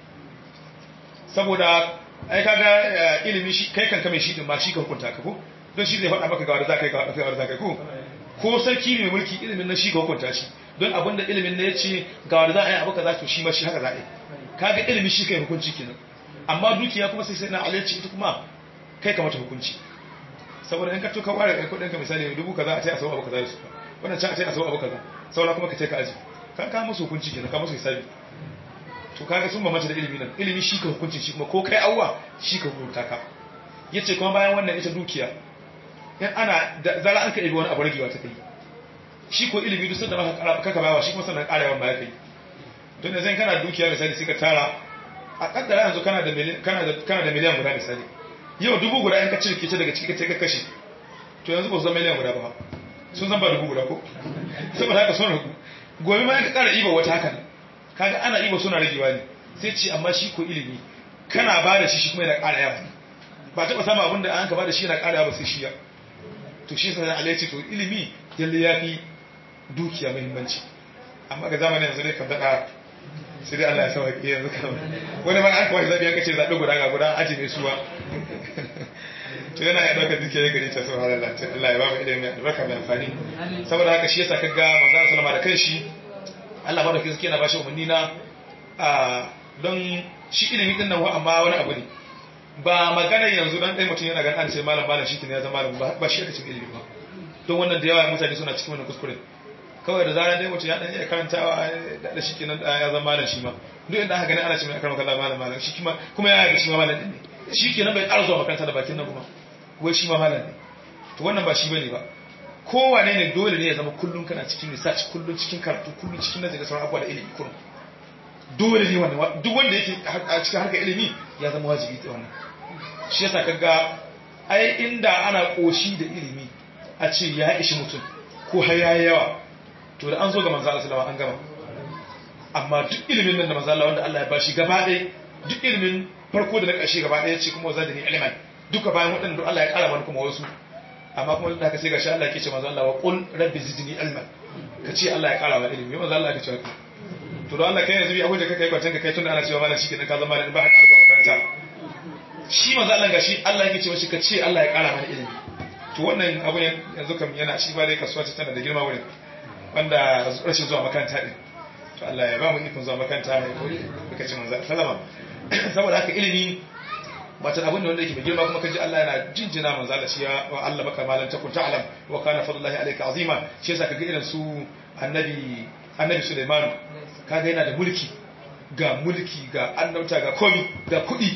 saboda ai kaga ilimi shi kai kanka mai shi din ma shi ka hukunta ka ko don shi zai faɗa maka ga wanda zaka yi ga wanda zaka yi ko ko sarki mai mulki ilimin nan shi ka hukunta shi don abin da ilimin nan yace ga wanda za a yi abu kaza to shi ma shi haka za a yi kaga ilimi shi kai hukunci kenan amma dukiya kuma sai sai na alalci ita kuma kai kamata hukunci saboda in ka to ka ware kai kudin ka misali dubu kaza a ce a sau abu kaza da su wannan can a ce a sau abu kaza saura kuma ka ce ka aji ka ka musu hukunci kenan ka musu hisabi to kaga sun bambanta da ilimi nan ilimi shi ka hukunci shi kuma ko kai awwa shi ka hukunta ka yace kuma bayan wannan ita dukiya in ana zara an ka ibi wani abu ragewa ta kai shi ko ilimi duk sanda maka kaka bayawa shi kuma sannan karewa ba ya kai don da zan kana dukiya misali sai ka tara a kaddara yanzu kana da miliyan kana da kana da miliyan guda misali yau dubu guda in ka cirke ta daga ciki ka kashe to yanzu ba su zama miliyan guda ba sun zan ba dubu guda ko saboda haka sun ragu gobe ma ka kara iba wata hakan kaga ana iba suna ragewa ne sai ce amma shi ko ilimi kana ba da shi shi kuma yana ƙara yawa ba taɓa samun abin da an ka ba da shi yana ƙara yawa sai shi ya to shi sai Allah ya ce to ilimi yalle ya fi dukiya muhimmanci amma ga zamanin yanzu dai kan daɗa sai dai Allah ya sauke yanzu kan wani ma an kawai zabi an kace zabi guda ga guda aji mai suwa to yana ya dauka duke gari ta subhanallah ta Allah ya ba mu ilimi albarka mai amfani saboda haka shi yasa kaga manzo sallama da kanshi Allah ba da kisa yana bashi umarni na a don shi ilimi din nan wa amma wani abu ne ba magana yanzu dan dai mutum yana ganin an ce malam malam shi ne ya zama malam ba shi aka cikin ilimi ba don wannan da yawa mutane suna cikin wannan kuskure kawai da zarar dai mutum ya dan iya karantawa da shi kenan ya zama malam shi ma duk inda aka gani ana ce mai akar makalla malam malam shi kuma kuma ya yi shi ma malam din ne shi kenan bai ƙara zuwa makaranta da bakin nan kuma wai shi ma malam ne to wannan ba shi bane ba kowane ne dole ne ya zama kullum kana cikin research kullum cikin karatu kullum cikin nazari da sauran abubuwa da ilimi kullum dole ne wannan duk wanda yake a cikin harkar ilimi ya zama wajibi ta wannan shi yasa kaga ai inda ana koshi da ilimi a ce ya ishi mutum ko har yayi yawa to da an zo ga manzo Allah sallallahu an gama amma duk ilimin nan da manzo Allah wanda Allah ya bashi gaba ɗaya duk ilimin farko da na ƙarshe gaba ɗaya ce kuma zan da ni ilman duka bayan waɗanda duk Allah ya ƙara mana kuma wasu amma kuma da haka sai gashi Allah yake ce manzo Allah wa qul rabbi zidni ilman ka ce Allah ya ƙara wa ilimi manzo Allah ya ce haka to don Allah kai yanzu bi akwai da kai kwatan ka kai tunda ana cewa malam shikenan ka zama da ba ka ƙara zuwa makaranta shi manzo Allah gashi Allah yake ce mashi ka ce Allah ya ƙara mana ilimi to wannan abu yanzu kam yana shi ba dai kasuwa ce tana da girma wurin wanda rashin zuwa makaranta din to Allah ya ba mu ikon zuwa makaranta mai koyi muka ce manzo sallama saboda haka ilimi wata abin da wanda yake mai girma kuma kaji Allah yana jinjina manzo Allah shi ya wa Allah maka malan takun ta'lam wa kana fadlullahi alayka azima shi yasa kaga irin su annabi annabi Sulaiman kaga yana da mulki ga mulki ga annauta ga komi ga kudi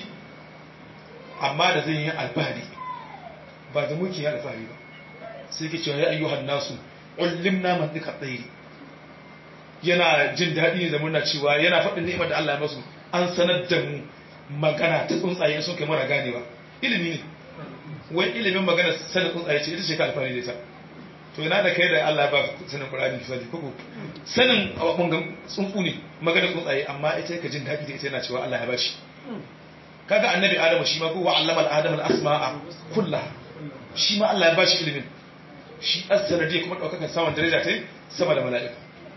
amma da zai yi alfahari ba da mulki ya alfahari ba sai ke cewa ya ayyuhan nasu ullimna man dika tsairi yana jin daɗi ne da murna cewa yana faɗin ni'imar da Allah ya masu an sanar da mu magana ta tsuntsaye sun kai mara ganewa ilimi ne wai ilimin magana sanin tsuntsaye ce ita ce ka alfahari da ita to yana da kai da Allah ya ba sanin Qur'ani misali koko sanin abun tsuntsu ne magana tsuntsaye amma ita ka jin daɗi da ita yana cewa Allah ya ba shi kaga annabi Adamu shi ma ko wa allama al-adama al-asma'a kullaha shi ma Allah ya ba shi ilimin shi as-sanadi kuma daukakan saman daraja ta sama da mala'ika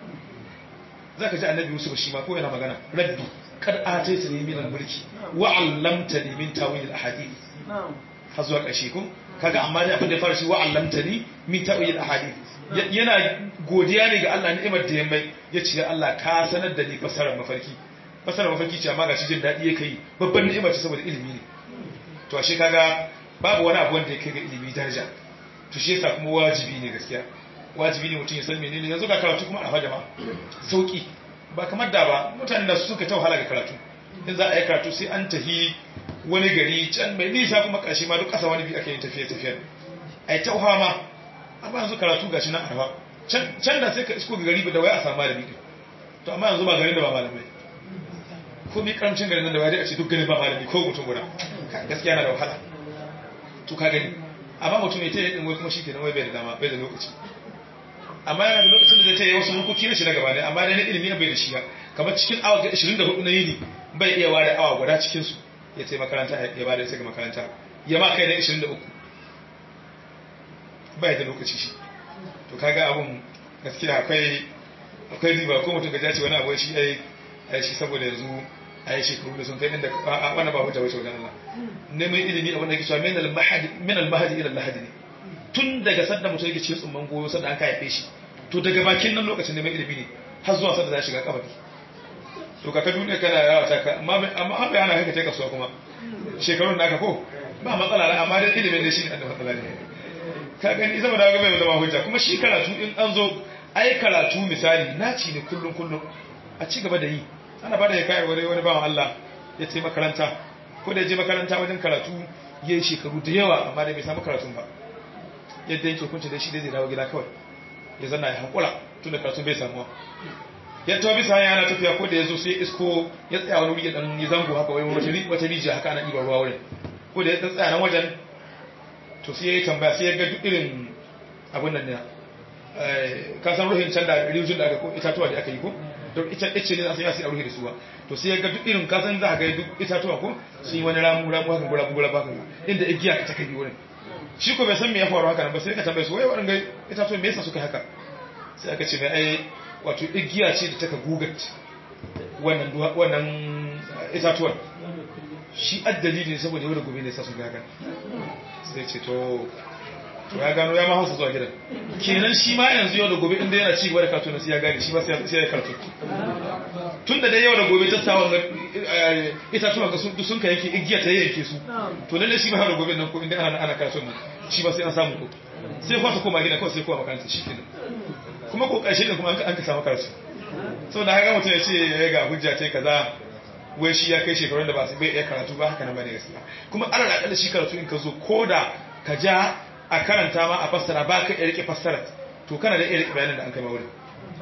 zaka ji annabi Yusuf shi ma ko yana magana rabbi kad ataitani min al-mulki wa 'allamtani min tawil al-ahadith har zuwa ƙarshe ko kaga amma dai abin da ya fara shi wa 'allamtani min tawil al-ahadith yana godiya ne ga Allah ni'imar da ya mai yace ya Allah ka sanar da ni fasarar mafarki fasarar mafarki ce amma gashi jin dadi yake yi babban ni'ima ce saboda ilimi ne to ashe kaga babu wani abu wanda ya kai ga ilimi daraja to shi yasa kuma wajibi ne gaskiya wajibi ne mutum ya san menene yanzu ga karatu kuma a jama'a sauki ba kamar da ba mutanen da suka ta wahala ga karatu in za a yi karatu sai an tafi wani gari can mai nisa kuma ƙarshe ma duk ƙasa wani bi ake yin tafiye tafiye a yi ta ma amma yanzu karatu ga shi nan arfa can da sai ka isko ga gari da waya a samu malami ɗin to amma yanzu ba garin da ba malamai ko mi karamcin garin nan da waya a ce duk garin ba malami ko mutum guda gaskiya na da wahala to ka gani amma mutum ya ta yi wai kuma shi kenan wai bai da dama bai da lokaci amma yana da lokacin da zai ta yi wasu hukuki na shi na gaba ne amma dai na ilimi bai da shi ba kamar cikin awa 24 na yini bai iya ware awa guda cikin su ya ce makaranta ya ba da sai ga makaranta ya ma kai na 23 bai da lokaci shi to kaga abun gaskiya akwai akwai riba ko mutum gaja ce wani abu shi ai ai shi saboda yanzu ai shekaru da sun kai inda wannan ba hujja wace wajen Allah neman ilimi abin da yake cewa min al-mahdi min al-mahdi ila al-lahdi ne tun daga sanda mutum yake cikin tsumman goyo sanda an ka haife shi to daga bakin nan lokacin neman ilimi ne har zuwa sanda za shiga kabari to ka ta duniya kana yawa ta ka amma amma an bayana haka ta kasuwa kuma shekarun naka ko ba matsala na amma dai ilimin da shi ne da matsala ne ka gani zama da gaba zama hujja kuma shi karatu in an zo ai karatu misali naci ne kullum kullum a ci gaba da yi ana bada ya kai wani wani bawan Allah ya ce makaranta ko da ya je makaranta wajen karatu ya yi shekaru da yawa amma dai bai samu karatun ba yadda yake hukunci da shi dai zai dawo gida kawai ya zanna ya hankula tun da karatun bai samuwa ya tawo bisa hanya yana tafiya ko da ya zo sai isko ya tsaya wani wuri ya dan yi zango haka wai wata rijiya haka ana ɗiban ruwa wurin ko da ya tsaya nan wajen to sai ya yi tambaya sai ya ga duk irin abin nan ne ka san ruhin can da rijiyar da aka ko itatuwa da aka yi ko don ita ice ne sai ya sai a ruhi da su ba to sai ya ga duk irin ka san za ka ga duk itatuwa ko sun yi wani ramu ramu haka gura gura haka inda igiya ka ta kai wurin shi ko bai san me ya faru haka nan ba sai ka tambaye su wai waɗanda itatuwa me yasa suka haka sai aka ce mai ai wato igiya ce da taka gugat wannan wannan itatuwan shi addali ne saboda yau da gobe ne sa sun gaga sai ce to to ya gano ya ma hausa zuwa gidan kenan shi ma yanzu yau da gobe inda yana ci gaba da karatu na sai ya gane shi ba sai ya karatu tun da dai yau da gobe ta sa wannan itatuwan ga sun ka yake igiya ta yanke su to lalle shi ba yau da gobe nan ko inda ana ana karatu nan shi ba sai an samu ko sai kwasa koma gida kawai sai koma makaranta shi kenan kuma ko ƙarshe ne kuma an ka samu karatu sau da haka mutum ya ce ya ga hujja ce kaza wai shi ya kai shekarun da ba su bai iya karatu ba haka nan bane gaskiya kuma ana da akalla shi karatu in ka zo ko da ka ja a karanta ma a fassara ba ka iya rike fassara to kana da iya rike bayanin da an kai ma wurin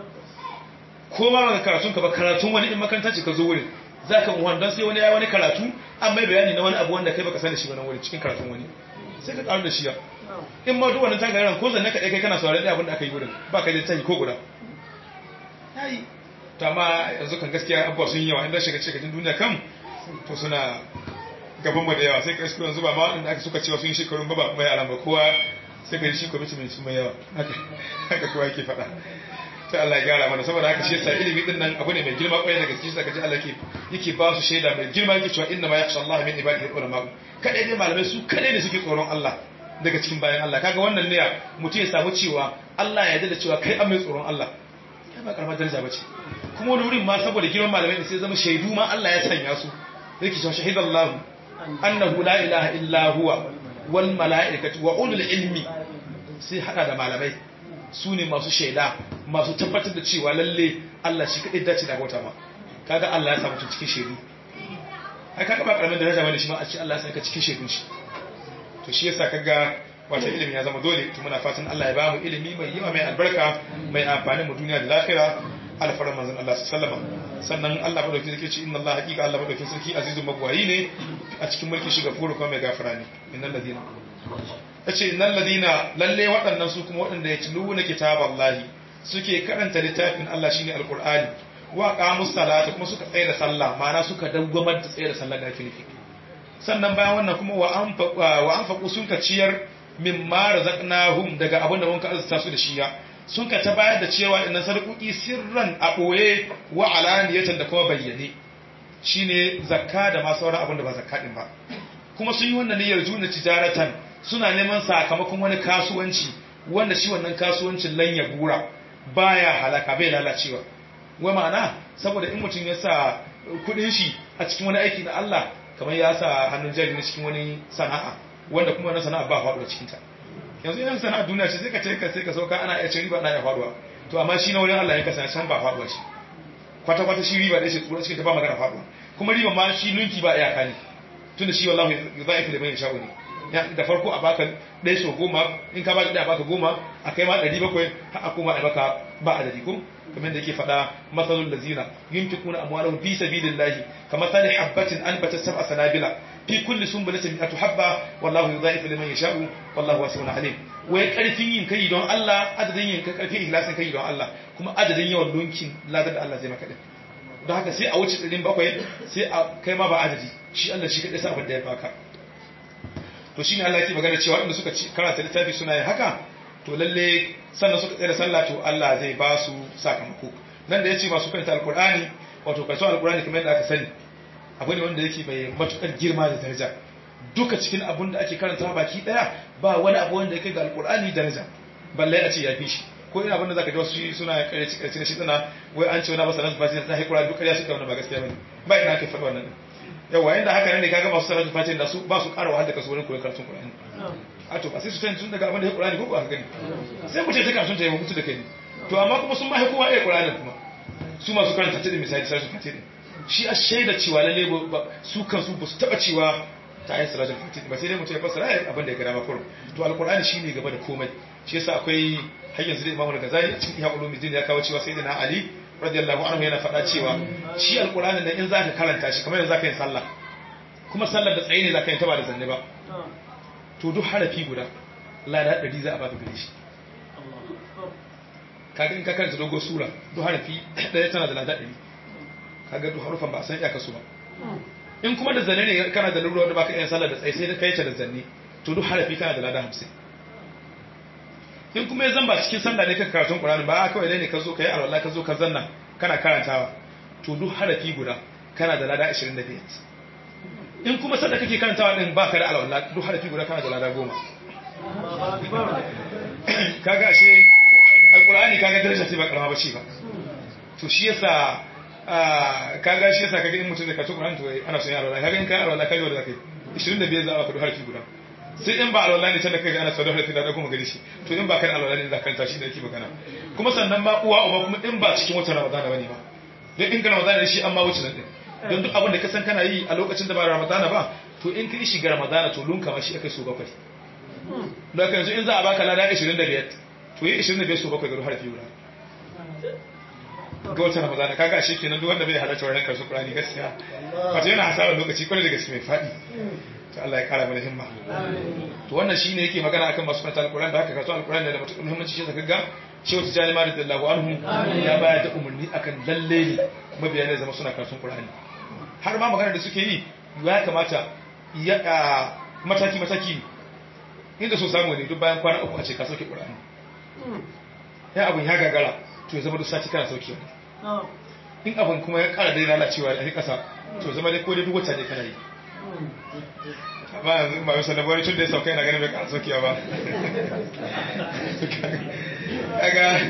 ko ma ba karatun ka ba karatun wani in makaranta ce ka zo wurin za ka muhan don sai wani ya wani karatu an mai bayani na wani abu wanda kai baka sani shi wani wurin cikin karatun wani sai ka karu da shi ya in ma duk wannan tagaran ko zanne ka kai kana saurari da abin da aka yi wurin ba ka da tayi ko guda yayi to amma yanzu kan gaskiya abuwa sun yi yawa inda shiga cikin duniya kan to suna gaban mu da yawa sai kai yanzu ba ma wanda aka suka cewa sun yi shekarun ba ba mai alama kowa sai kai shi kwamiti mai su mai yawa haka haka kowa yake faɗa sai Allah ya gyara mana saboda haka shi yasa ilimi din nan abu ne mai girma kwarai da gaske sai kaji Allah yake yake ba su shaida mai girma yake cewa inna ma yakhsha Allah min ibadihi ulama kadai dai malamai su kadai ne suke tsoron Allah daga cikin bayan Allah kaga wannan ne mutum ya samu cewa Allah ya yarda da cewa kai an mai tsoron Allah kai ba karamar daraja bace kuma wani wurin ma saboda girman malamai sai zama shaidu ma Allah ya sanya su yake cewa shahidallahu annahu la ilaha illa huwa wal mala'ikatu wa ulul ilmi sai hada da malamai su ne masu shaida masu tabbatar da cewa lalle Allah shi kadai dace da bauta ma kaga Allah ya samu cikin shaidu ai kaga ba karamin daraja bane shi ma a ce Allah ya saka cikin shaidun shi to shi yasa kaga wata ilimi ya zama dole to muna fatan Allah ya ba mu ilimi mai yawa mai albarka mai amfani mu duniya da lafiya alfarar manzon Allah sallama sannan Allah madaukakin sarki ce inna Allah haqiqa Allah madaukakin sarki azizun magwayi ne a cikin mulkin shi gafuru kuma mai gafara ne innal ladina yace innal ladina lalle waɗannan su kuma waɗanda ya tiluna kitaballahi suke karanta littafin Allah shine alqur'ani wa qamus salata kuma suka tsaya da sallah ma'ana suka dawwamar da tsaya da sallah da ake nufi sannan bayan wannan kuma wa an faƙo sun ka ciyar min ma razaqnahum daga abin da mun ka arzuta su da shiya sun ka ta bayar da cewa innan sarƙuƙi sirran a ɓoye wa alaniyatan da kuma bayyane shine zakka da ma sauran abin da ba zakka din ba kuma sun yi wannan niyyar juna tijaratan suna neman sakamakon wani kasuwanci wanda shi wannan kasuwancin lan ya gura baya halaka bai lalacewa wa ma'ana saboda in mutum ya sa kuɗin shi a cikin wani aiki na Allah kamar ya sa hannun jari na cikin wani sana'a wanda kuma wannan sana'a ba faɗuwa cikinta yanzu yan sana'a duniya ce sai ka ce ka sai ka sauka ana iya cin riba ana iya faɗuwa to amma shi na wurin Allah ya kasance can ba faɗuwa shi kwata kwata shi riba da shi tsoro cikin ta ba magana faɗuwa kuma riba ma shi lunki ba iyaka ne tunda shi wallahi yudha'ifu liman yasha'u ne da farko a baka ɗaya so goma in ka baka ɗaya baka goma a kai ma ɗari bakwai har a koma a baka ba adadi ko kamar da yake faɗa matsalul lazina yunfiquna amwalahum fi sabilillahi kamathali habatin anbatat sab'a sanabila fi kulli sunbulatin mi'atu habba wallahu yudha'ifu liman yasha'u wallahu wasi'un alim wai karfin yin kai don Allah adadin yin kai karfin ikhlasin kai don Allah kuma adadin yawan lunkin ladar da Allah zai maka din don haka sai a wuce tsirin bakwai sai a kai ma ba adadi shi Allah shi kadai sa abin da ya baka to shine Allah yake magana cewa waɗanda suka karanta littafi suna yin haka to lalle sannan suka tsaya da sallah to Allah zai ba su sakamako nan da yace masu karanta alqur'ani wato karatu alqur'ani kamar yadda aka sani abu ne wanda yake mai matukar girma da daraja duka cikin abun da ake karanta baki daya ba wani abu wanda yake ga alqur'ani daraja balle a ce ya fi shi ko ina abin da zaka ji wasu suna kareci kareci shi tsana wai an ce wani ba sanan fasi da haikura duk ƙarya suka wannan ba gaskiya bane ba ina ake faɗa wannan yawa inda haka ne kaga masu salatu fati da su ba su ƙara wahala da kasu wurin koyon karatun Qur'ani a to ba sai su tun daga abin da ya Qur'ani ko ba ka gani sai mu ce ta karatun ta yi mutu da kai to amma kuma sun ma kowa iya Qur'ani kuma su masu karanta ta da misali salatu fati din shi a shaida cewa lalle su kansu ba su taba cewa ta yi salatu fati ba sai dai mutum ya fassara ya abin da ya gada ma kurum to alqur'ani shine gaba da komai shi yasa akwai har yanzu da Imam Al-Ghazali a cikin Ihya Ulumuddin ya kawo cewa sayyidina Ali radiyallahu anhu yana faɗa cewa shi alqur'ani da in zaka karanta shi kamar yanzu zaka yi sallah kuma sallar da tsaye ne zaka yi ta ba da zanne ba to duk harafi guda lada ɗari za a baka gare shi kaga in ka karanta dogon sura duk harafi ɗaya tana da lada ɗari kaga duk harufan ba a san iyaka su ba in kuma da zanne ne kana da lura wanda baka iya sallar da tsaye sai ka yi ta da zanne to duk harafi kana da lada hamsin in kuma ya zamba cikin sallah ne ka karatun Qur'ani ba kawai dai ne ka zo ka yi alwala ka zo ka zanna kana karantawa to duk harafi guda kana da lada 25 in kuma sanda kake karantawa din baka da alwala duk harafi guda kana da lada goma kaga ashe alqur'ani kaga daraja ce ba karama bace ba to shi yasa kaga shi yasa kaga in mutum da karatu qur'ani to ana son alwala kaga in kai alwala kaga wanda zakai 25 za a baka duk harafi guda sai in ba alwala ne tanda kaga ana sau da harafi da kuma gari shi to in ba kan alwala ne za ka karanta shi da yake magana kuma sannan ba uwa uba kuma in ba cikin watan ramadana bane ba don in ka ramadana shi an ma wuce nan din don duk abin da ka san kana yi a lokacin da ba ramadana ba to in ka yi shiga ramadana to lunka ma shi akai so bakwai don haka yanzu in za a baka lada 25 to yi 25 so bakwai ga harfi guda ga wata ramadana kaga shi kenan duk wanda bai halarta wannan karsu qur'ani gaskiya wato yana hasarar lokaci kwarai da gaske mai fadi to Allah ya kara mana himma to wannan shine yake magana akan masu karanta alqur'ani da haka karatu alqur'ani da matuƙar muhimmanci shi zaka ga shehu tijani ma radiyallahu anhu ya bayar da umarni akan lalle ne mabiya ne zama suna karatun qur'ani har ma magana da suke yi ya kamata ya mataki mataki inda so samu ne duk bayan kwana uku a ce ka sauke qur'ani ya abun ya gagara to ya zama duk sati kana sauke wani in abin kuma ya kara dai lalacewa a kasa to zama dai ko dai duk wata ne kana yi amma yanzu ba bisa da wani tun da ya sauka yana ganin bai kara saukiya ba kaga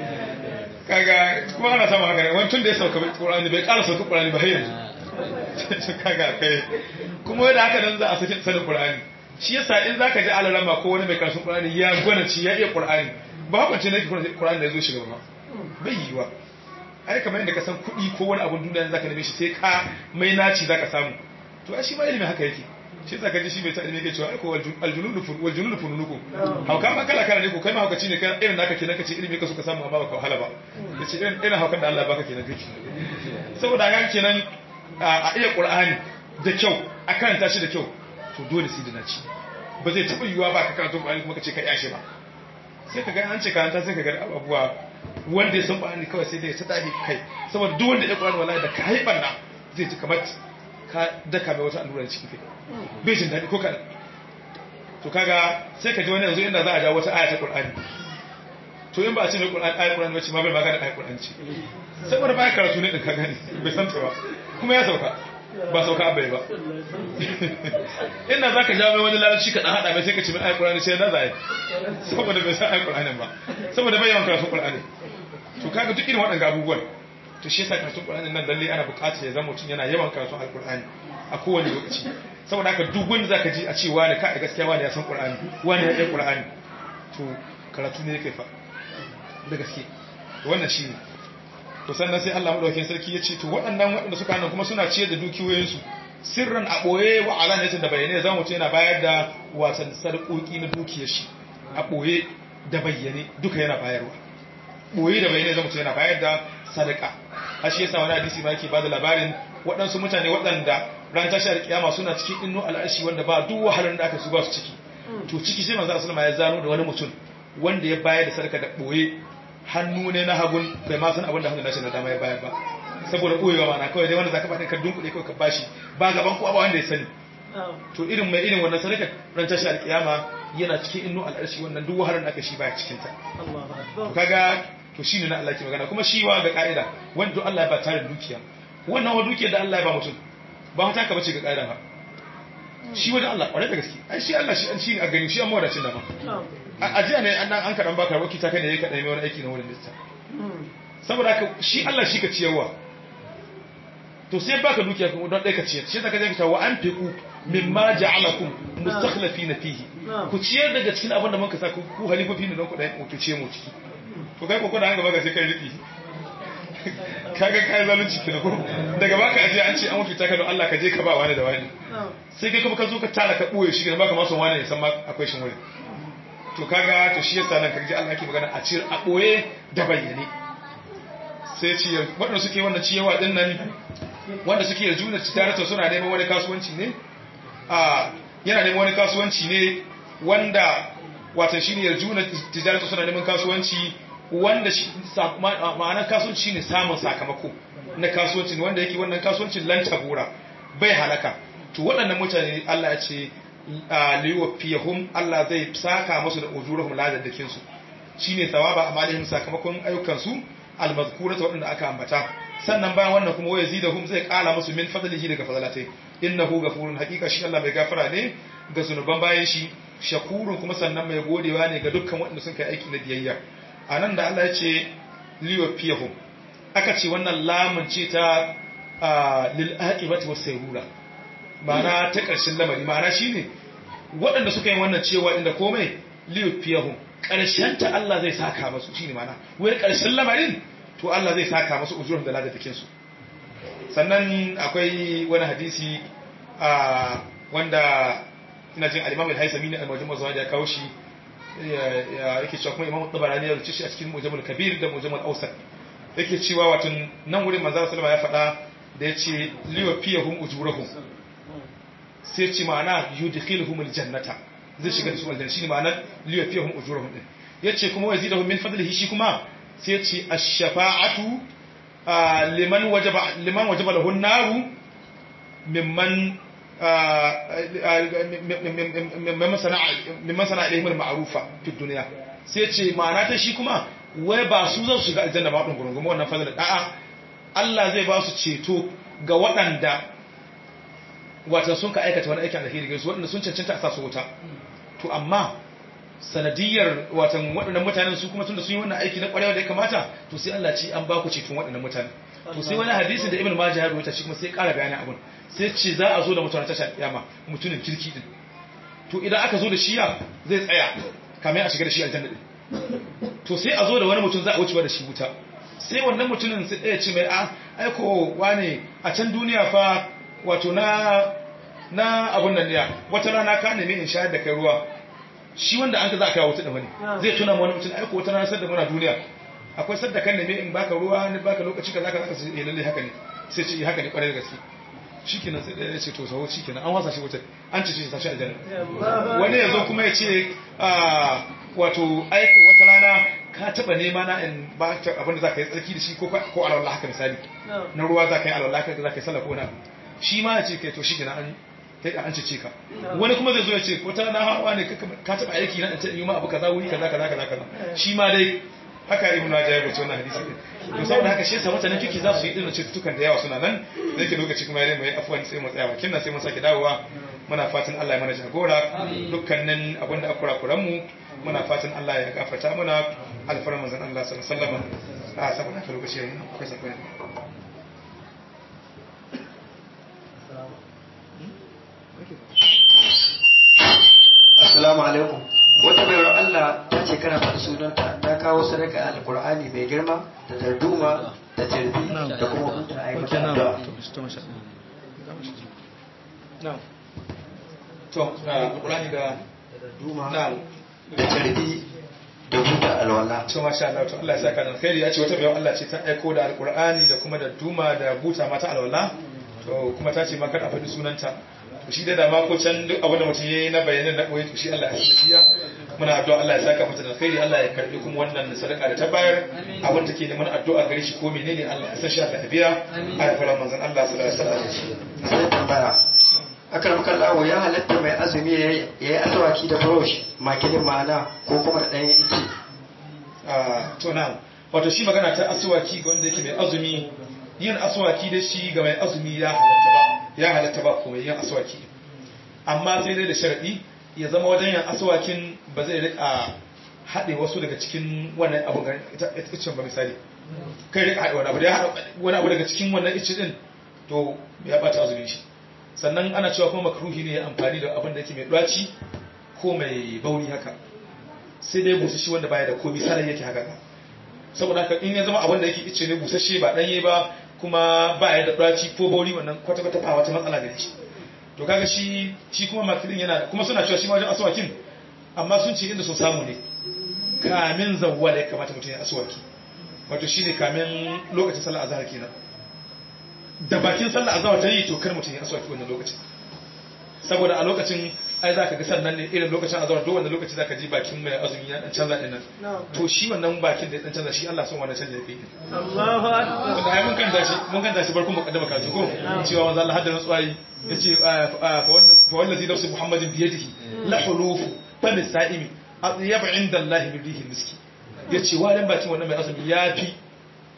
kaga kuma ana samun haka ne wani tun da ya sauka ƙurani bai kara sauka ƙurani ba har yanzu kaga kai kuma yadda haka nan za a sake sanin ƙurani shi yasa in zaka ji alalama ko wani mai karatun ƙurani ya gwanaci ya iya ƙurani ba hukunci ne ƙurani da ya zo shiga ba bai yiwa ai kamar yadda ka san kuɗi ko wani abun duniya zaka neme shi sai ka mai naci zaka samu to ai shi ma ilimin haka yake shi zaka ji shi bai ta ilimi yake cewa ai ko aljunudu fun wal junudu fununukum hauka ma kala kala ne ko kai ma haukaci ne kai irin naka kenan kace ilimi ka so ka samu amma baka wahala ba yace irin irin haukan da Allah baka kenan kake saboda haka kenan a iya qur'ani da kyau a karanta shi da kyau to dole sai da naci ba zai taɓa yiwuwa ba ka karanta qur'ani kuma kace ka yashe ba sai ka ga an ce karanta sai ka ga abubuwa wanda ya san qur'ani kawai sai dai ya ta kai saboda duk wanda ya qur'ani wallahi da ka haifar na zai ji kamar ka daka mai wata allura cikin kai bai jin daɗi ko kaɗan to kaga sai ka ji wani yanzu inda za a ja wata aya ta qur'ani to in ba a ce mai qur'ani ayat qur'ani wacce ma bai magana ayat qur'ani ce saboda ba karatu ne din ka gani bai san ta ba kuma ya sauka ba sauka abai ba ina za ka jawo mai wani larabci ka ɗan haɗa mai sai ka ce mai ayat qur'ani sai na zai saboda bai san ayat qur'ani ba saboda bai yawan karatu qur'ani to kaga duk irin waɗannan abubuwan to shi yasa karatun Qur'ani nan lalle ana buƙatar ya zama mutum yana yawan karatun Al-Qur'ani a kowane lokaci saboda haka duk wanda zaka ji a ce wani ka gaskiya wani ya san Qur'ani wani ya san Qur'ani to karatu ne yake fa da gaske to wannan shine to sannan sai Allah madaukakin sarki ya ce to waɗannan waɗanda suka nan kuma suna ciyar da dukiyoyinsu sirran a ɓoye wa alanatin da bayyane zama mutum yana bayar da watan sarƙoƙi na dukiyar shi a ɓoye da bayyane duka yana bayarwa ɓoye da bayyane zama mutum yana bayar da sadaka a shi yasa wani hadisi ma yake bada labarin waɗansu mutane waɗanda ran tashar kiyama suna cikin innu al'ashi wanda ba duk wahalar da aka su ba su ciki to ciki sai manzo sallama ya zano da wani mutum wanda ya bayar da sadaka da boye hannu ne na hagun bai ma san abin da hannun nashi na dama ya bayar ba saboda boyewa ma na kawai dai wanda zaka faɗin ka dunkule kawai ka bashi ba gaban kowa ba wanda ya sani to irin mai irin wannan sadaka ran tashar kiyama yana cikin innu al'ashi wannan duk wahalar da aka shi baya cikin ta to kaga to shine na Allah ke magana kuma shi wa ga ka'ida wanda duk Allah ya ba tare dukiya wannan wa dukiyar da Allah ya ba mutum ba ta ka bace ga ka'ida ba shi wajen Allah kware da gaske ai shi Allah shi an shi a gani shi an mawadacin da ma a jiya ne an an karan baka waki ta kai ne ka dai wani aiki na wurin lissa saboda haka shi Allah shi ka ciyarwa to sai baka dukiya kuma don dai ka ciyar shi zaka je ka tawa an fiku mimma ja'alakum mustakhlifina fihi ku ciyar daga cikin abin da muka sa ku halifofi ne don ku dai ku ce mu ciki to kai kokon an gaba ga sai kai riki kaga kai zalunci kina ko daga baka aje an ce an wuce ta don Allah ka je ka ba wani da wani sai kai kuma ka zo ka tara ka boye shi baka ma son wani ya san ma akwai shin wuri to kaga to shi yasa nan kaje Allah yake magana a ciyar a boye da bayyane sai ci wanda suke wannan ciyawa din nan wanda suke da juna tijarata suna neman wani kasuwanci ne a yana neman wani kasuwanci ne wanda wata shi ne yarjuna tijarata suna neman kasuwanci wanda ma'anar kasuwanci ne samun sakamako na kasuwanci wanda yake wannan kasuwancin lantabura bai halaka to waɗannan mutane Allah ya ce liwafiyahum Allah zai saka musu da ujurahum ladadakin su shine thawaba amalihim sakamakon ayyukan su almazkurata waɗanda aka ambata sannan bayan wannan kuma waya zidahum zai ƙara musu min fadlihi daga fadlatai innahu ghafurun haqiqa shi Allah mai gafara ne ga zunuban bayan shi shakurun kuma sannan mai godewa ne ga dukkan waɗanda sun kai aiki na biyayya anan da Allah ya ce liyafiyahum aka ce wannan lamun ce ta lil aqibati was sayrura ma'ana ta ƙarshen lamari ma'ana shine waɗanda suka yi wannan cewa inda komai liyafiyahum ƙarshen ta Allah zai saka masu shine ma'ana wai ƙarshen lamarin to Allah zai saka masu ujurin da ladadakin su sannan akwai wani hadisi wanda ina jin al-Imam al-Haisami ne al-Mujam az ya kawo shi yake cewa kuma Imam Tabarani ya rubuce shi a cikin Mujam al-Kabir da Mujam al-Awsat yake cewa watan nan wurin manzo sallama ya faɗa da yace liwafiyahum ujurahum sai ce ma'ana yudkhiluhum al-jannata zai shiga da su aljanna shine ma'anar liyafiyahum ujurahum din yace kuma wa yazidahum min fadlihi shi kuma sai yace ash-shafa'atu liman wajaba liman wajaba lahu an-naru mimman mimman sana'a mimman sana'a ilayhim al-ma'rufa fi dunya sai yace ma'ana ta shi kuma wai ba su zan shiga aljanna ba din gurunguma wannan fadlan a'a Allah zai ba su ceto ga waɗanda watan sun ka aikata wani aikin alheri gaisu waɗanda sun cancanta a sa su wuta to amma sanadiyar watan waɗannan mutanen su kuma tunda sun yi wannan aiki na ƙwarewa da ya kamata to sai Allah ce an ba ku ceton waɗannan mutanen to sai wani hadisi da Ibn Majah ya rubuta shi kuma sai ƙara bayanin abun sai ce za a zo da mutanen tashar kiyama mutumin kirki din to idan aka zo da shi ya zai tsaya kamar a shiga da shi aljanna din to sai a zo da wani mutum za a wuce da shi wuta sai wannan mutumin sai ɗaya ce mai a aiko wane a can duniya fa wato na na abun nan ne wata rana ka nemi in shayar da kai ruwa shi wanda an ka za a kai wuta da wani zai tuna wani mutum aiko wata rana sadda muna duniya akwai sadda kan nemi in baka ruwa ni baka lokaci kaza kaza sai eh lalle haka ne sai ce haka ne kwarai da gaske shikenan sai ya ce to sawo shikenan an wasa shi wuta an ce shi tashi aljanna wani yazo kuma ya ce wato aiko wata rana ka taba nema na in ba ta abin da za ka yi tsarki da shi ko ko alwala haka misali na ruwa za ka yi alwala haka za ka yi sallah ko na shi ma ya ce kai to shi kenan an kai an ce ka wani kuma zai zo ya ce ko ta na hawa ne ka taba aiki na in yi ma abu kaza wuri kaza kaza kaza kaza shi ma dai haka ibnu majah ya bace wannan hadisi din to saboda haka shi yasa mutanen kiki za su yi irin cututtukan da yawa suna nan da yake lokaci kuma ya mai afwan sai mu tsaya bakin nan sai mun sake dawowa muna fatan Allah ya mana jagora dukkanin abin da akura kuran mu muna fatan Allah ya gafarta muna alfarar manzon Allah sallallahu alaihi wasallam a saboda haka lokaci yayin akwai sakwai Assalamu alaikum. Wata bayar Allah ta ce kana faɗi sunanta ta kawo sadaka alkur'ani mai girma da darduma da tarbi da kuma hutu a yi mata addu'a. to alkur'ani da Darduma na da tarbi da hutu alwala. to masha Allah to Allah ya saka nan khairi ya ce wata bayan Allah ce ta aiko da alkur'ani da kuma da duma da buta mata alwala to kuma ta ce ma kada a faɗi sunanta to shi da dama ko can duk abin da mutum yayi na bayanin na koyi to shi Allah ya sakiya muna addu'a Allah ya saka mata da khairi Allah ya karbi kuma wannan sadaka da ta bayar abin take da mana addu'a gare shi ko menene Allah ya san shi Allah ya biya a fara manzon Allah sallallahu alaihi wasallam Sai tambaya. Akar makallawo ya halatta mai azumi ya yi asawaki da brush makilin ma'ana ko kuma da ɗayan ice. Ah, to na wato shi magana ta aswaki ga wanda yake mai azumi yin aswaki da shi ga mai azumi ya halatta ba ya halatta ba kuma yin aswaki amma sai dai da sharadi ya zama wajen yin aswakin ba zai rika haɗe wasu daga cikin wannan abu ga ita icen ba misali kai rika haɗe wani abu da ya haɗa wani abu daga cikin wannan icen din to ya bata azumin shi sannan ana cewa kuma makruhi ne ya amfani da abin da yake mai ɗaci ko mai bauri haka sai dai busashi wanda baya da komi sarai yake haka ka saboda haka in ya zama abin da yake ice ne busasshe ba danye ba kuma ba ya da ɗaci ko bauri wannan kwata kwata ba wata matsala gare shi to kaga shi shi kuma makilin yana kuma suna cewa shi ma wajen aswakin amma sun ce inda sun samu ne kamin zawwala ya kamata mutum ya aswaki wato shine kamin lokacin sallar azhar kenan da bakin sallar azhar ta yi to kar mutum ya aswaki wannan lokacin saboda a lokacin ai za ka ga sannan ne irin lokacin azhar duk wanda lokaci za ka ji bakin mai azumi ya dan canza dinnan to shi wannan bakin da ya dan canza shi Allah son wannan canza yake Allahu akbar. wanda ai mun kan tashi mun kan tashi barkun mukaddama ka ko cewa manzo Allah hadda tsuwayi yace fa wallazi nafsu muhammadin bi yadihi la hulufu fa lisaimi atyab inda Allah bi rihi miski yace wadan bakin wannan mai azumi yafi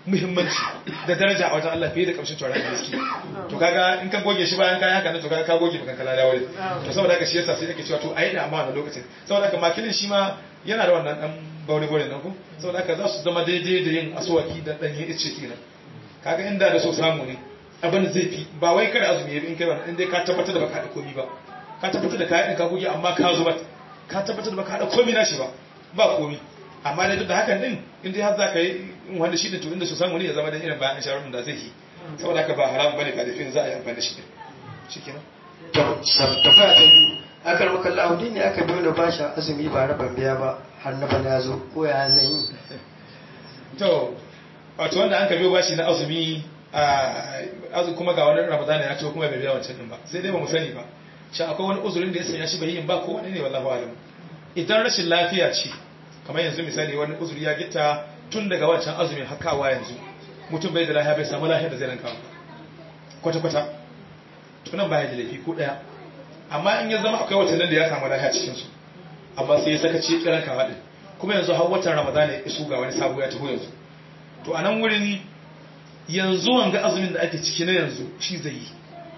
muhimmanci da daraja a wajen Allah fiye da kamshin turaren miski to kaga in ka goge shi bayan kayan haka ne to kaga ka goge bakan kala da wale to saboda haka shi yasa sai ake cewa to ayi da amma wannan lokacin saboda haka makilin shi ma yana da wannan dan baure baure nan ko saboda haka za su zama daidai da yin aswaki da danyen ice kenan kaga inda da so samu ne abin zai fi ba wai kada azumi in kai wannan in dai ka tabbatar da baka da komi ba ka tabbatar da kayan ka goge amma ka zo ka tabbatar da baka da komi na shi ba ba komi amma dai duk da hakan din in dai har za ka yi wanda shi da to inda su samu ne ya zama da irin bayan shawarar da zai yi saboda haka ba haram bane ba da fin za a yi amfani da shi din shikenan tafiya ta biyu akar makalla audi ne aka biyo da bashi azumi ba raban biya ba har na bana ya zo ko ya zan yi to wato wanda an ka biyo bashi na azumi a kuma ga wani ramadan ya ce kuma bai biya wancan din ba sai dai ba mu sani ba shi akwai wani uzurin da ya sanya shi bai yin ba ko wani ne wallahi alam idan rashin lafiya ce kamar yanzu misali wani uzuri ya gita tun daga wancan azumin hakawa yanzu mutum bai da lafiya bai samu lafiya da zai ranka kwata kwata tunan baya da laifi ko daya amma in ya zama akwai watannin da ya samu lafiya cikin su amma sai ya saka ci kiran kawa din kuma yanzu har watan ramadan ya isu ga wani sabo ya taho yanzu to a nan wurin yanzu wanga azumin da ake ciki na yanzu shi zai yi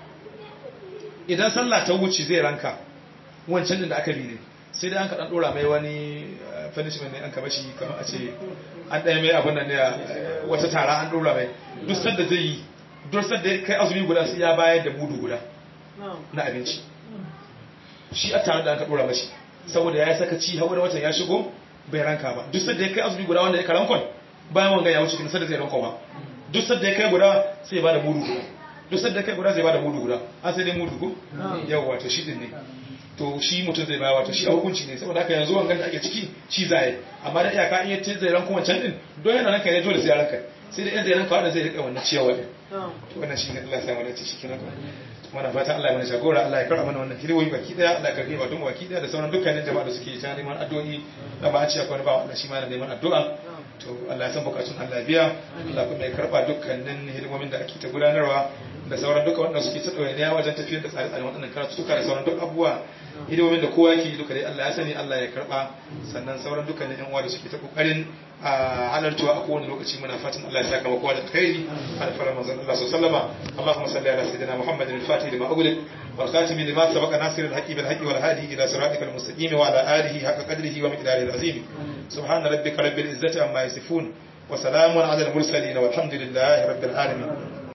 idan sallah ta wuce zai ranka wancan din da aka bi ne sai dai an ka dan dora mai wani punishment ne an ka bashi kamar a ce an ɗaya mai abin nan ne wata tara an dora mai duk sanda zai yi duk sanda kai azumi guda sai ya bayar da mudu guda na abinci shi a tare da an ka dora mashi saboda ya yi sakaci har wani watan ya shigo bai ranka ba duk sanda ya kai azumi guda wanda ya karankon bayan wanga ya wuce kin sanda zai rankon ba duk sadda ya kai guda sai ba da mudu guda duk sadda ya kai guda zai ba da mudu guda an sai dai mudu ko yawa to shi din ne to shi mutum zai bawa to shi a hukunci ne saboda haka yanzu wangan da ake ciki shi zai amma da iyaka in yace zai ranko wancan din don yana ranka ne dole sai ya ranka sai da in zai ranka wanda zai rika wannan ciyawa din to wannan shi ne Allah ya samu da shi kenan muna fata Allah ya mana jagora Allah ya karɓa mana wannan hidiyoyi baki daya Allah ya karɓe ba don baki daya da sauran dukkanin jama'a da suke ta neman addu'o'i da ba a ce akwai ba Allah shi ma na neman addu'a to Allah ya san bukatun Allah biya Allah kuma ya karba dukkanin hidimomin da ake ta gudanarwa da sauran duka wanda suke ta ɗawainiya wajen tafiyar da tsare-tsaren waɗannan karatuka da sauran duk abubuwa hidimomin da kowa yake duka dai Allah ya sani Allah ya karba sannan sauran dukkanin yan uwa da suke ta kokarin halartuwa a kowane lokaci muna fatan Allah ya saka kowa da alkhairi alfara manzon Allah sallallahu alaihi wasallam Allahumma salli ala sayyidina Muhammadin al-Fatih lima ughliq wal khatim lima sabaqa nasir al-haqqi bil haqqi wal hadi ila siratikal mustaqim wa ala alihi haqqa qadrihi wa miqdarihi al-azim subhana rabbika rabbil izzati amma yasifun wa salamun ala al-mursalin walhamdulillahi rabbil alamin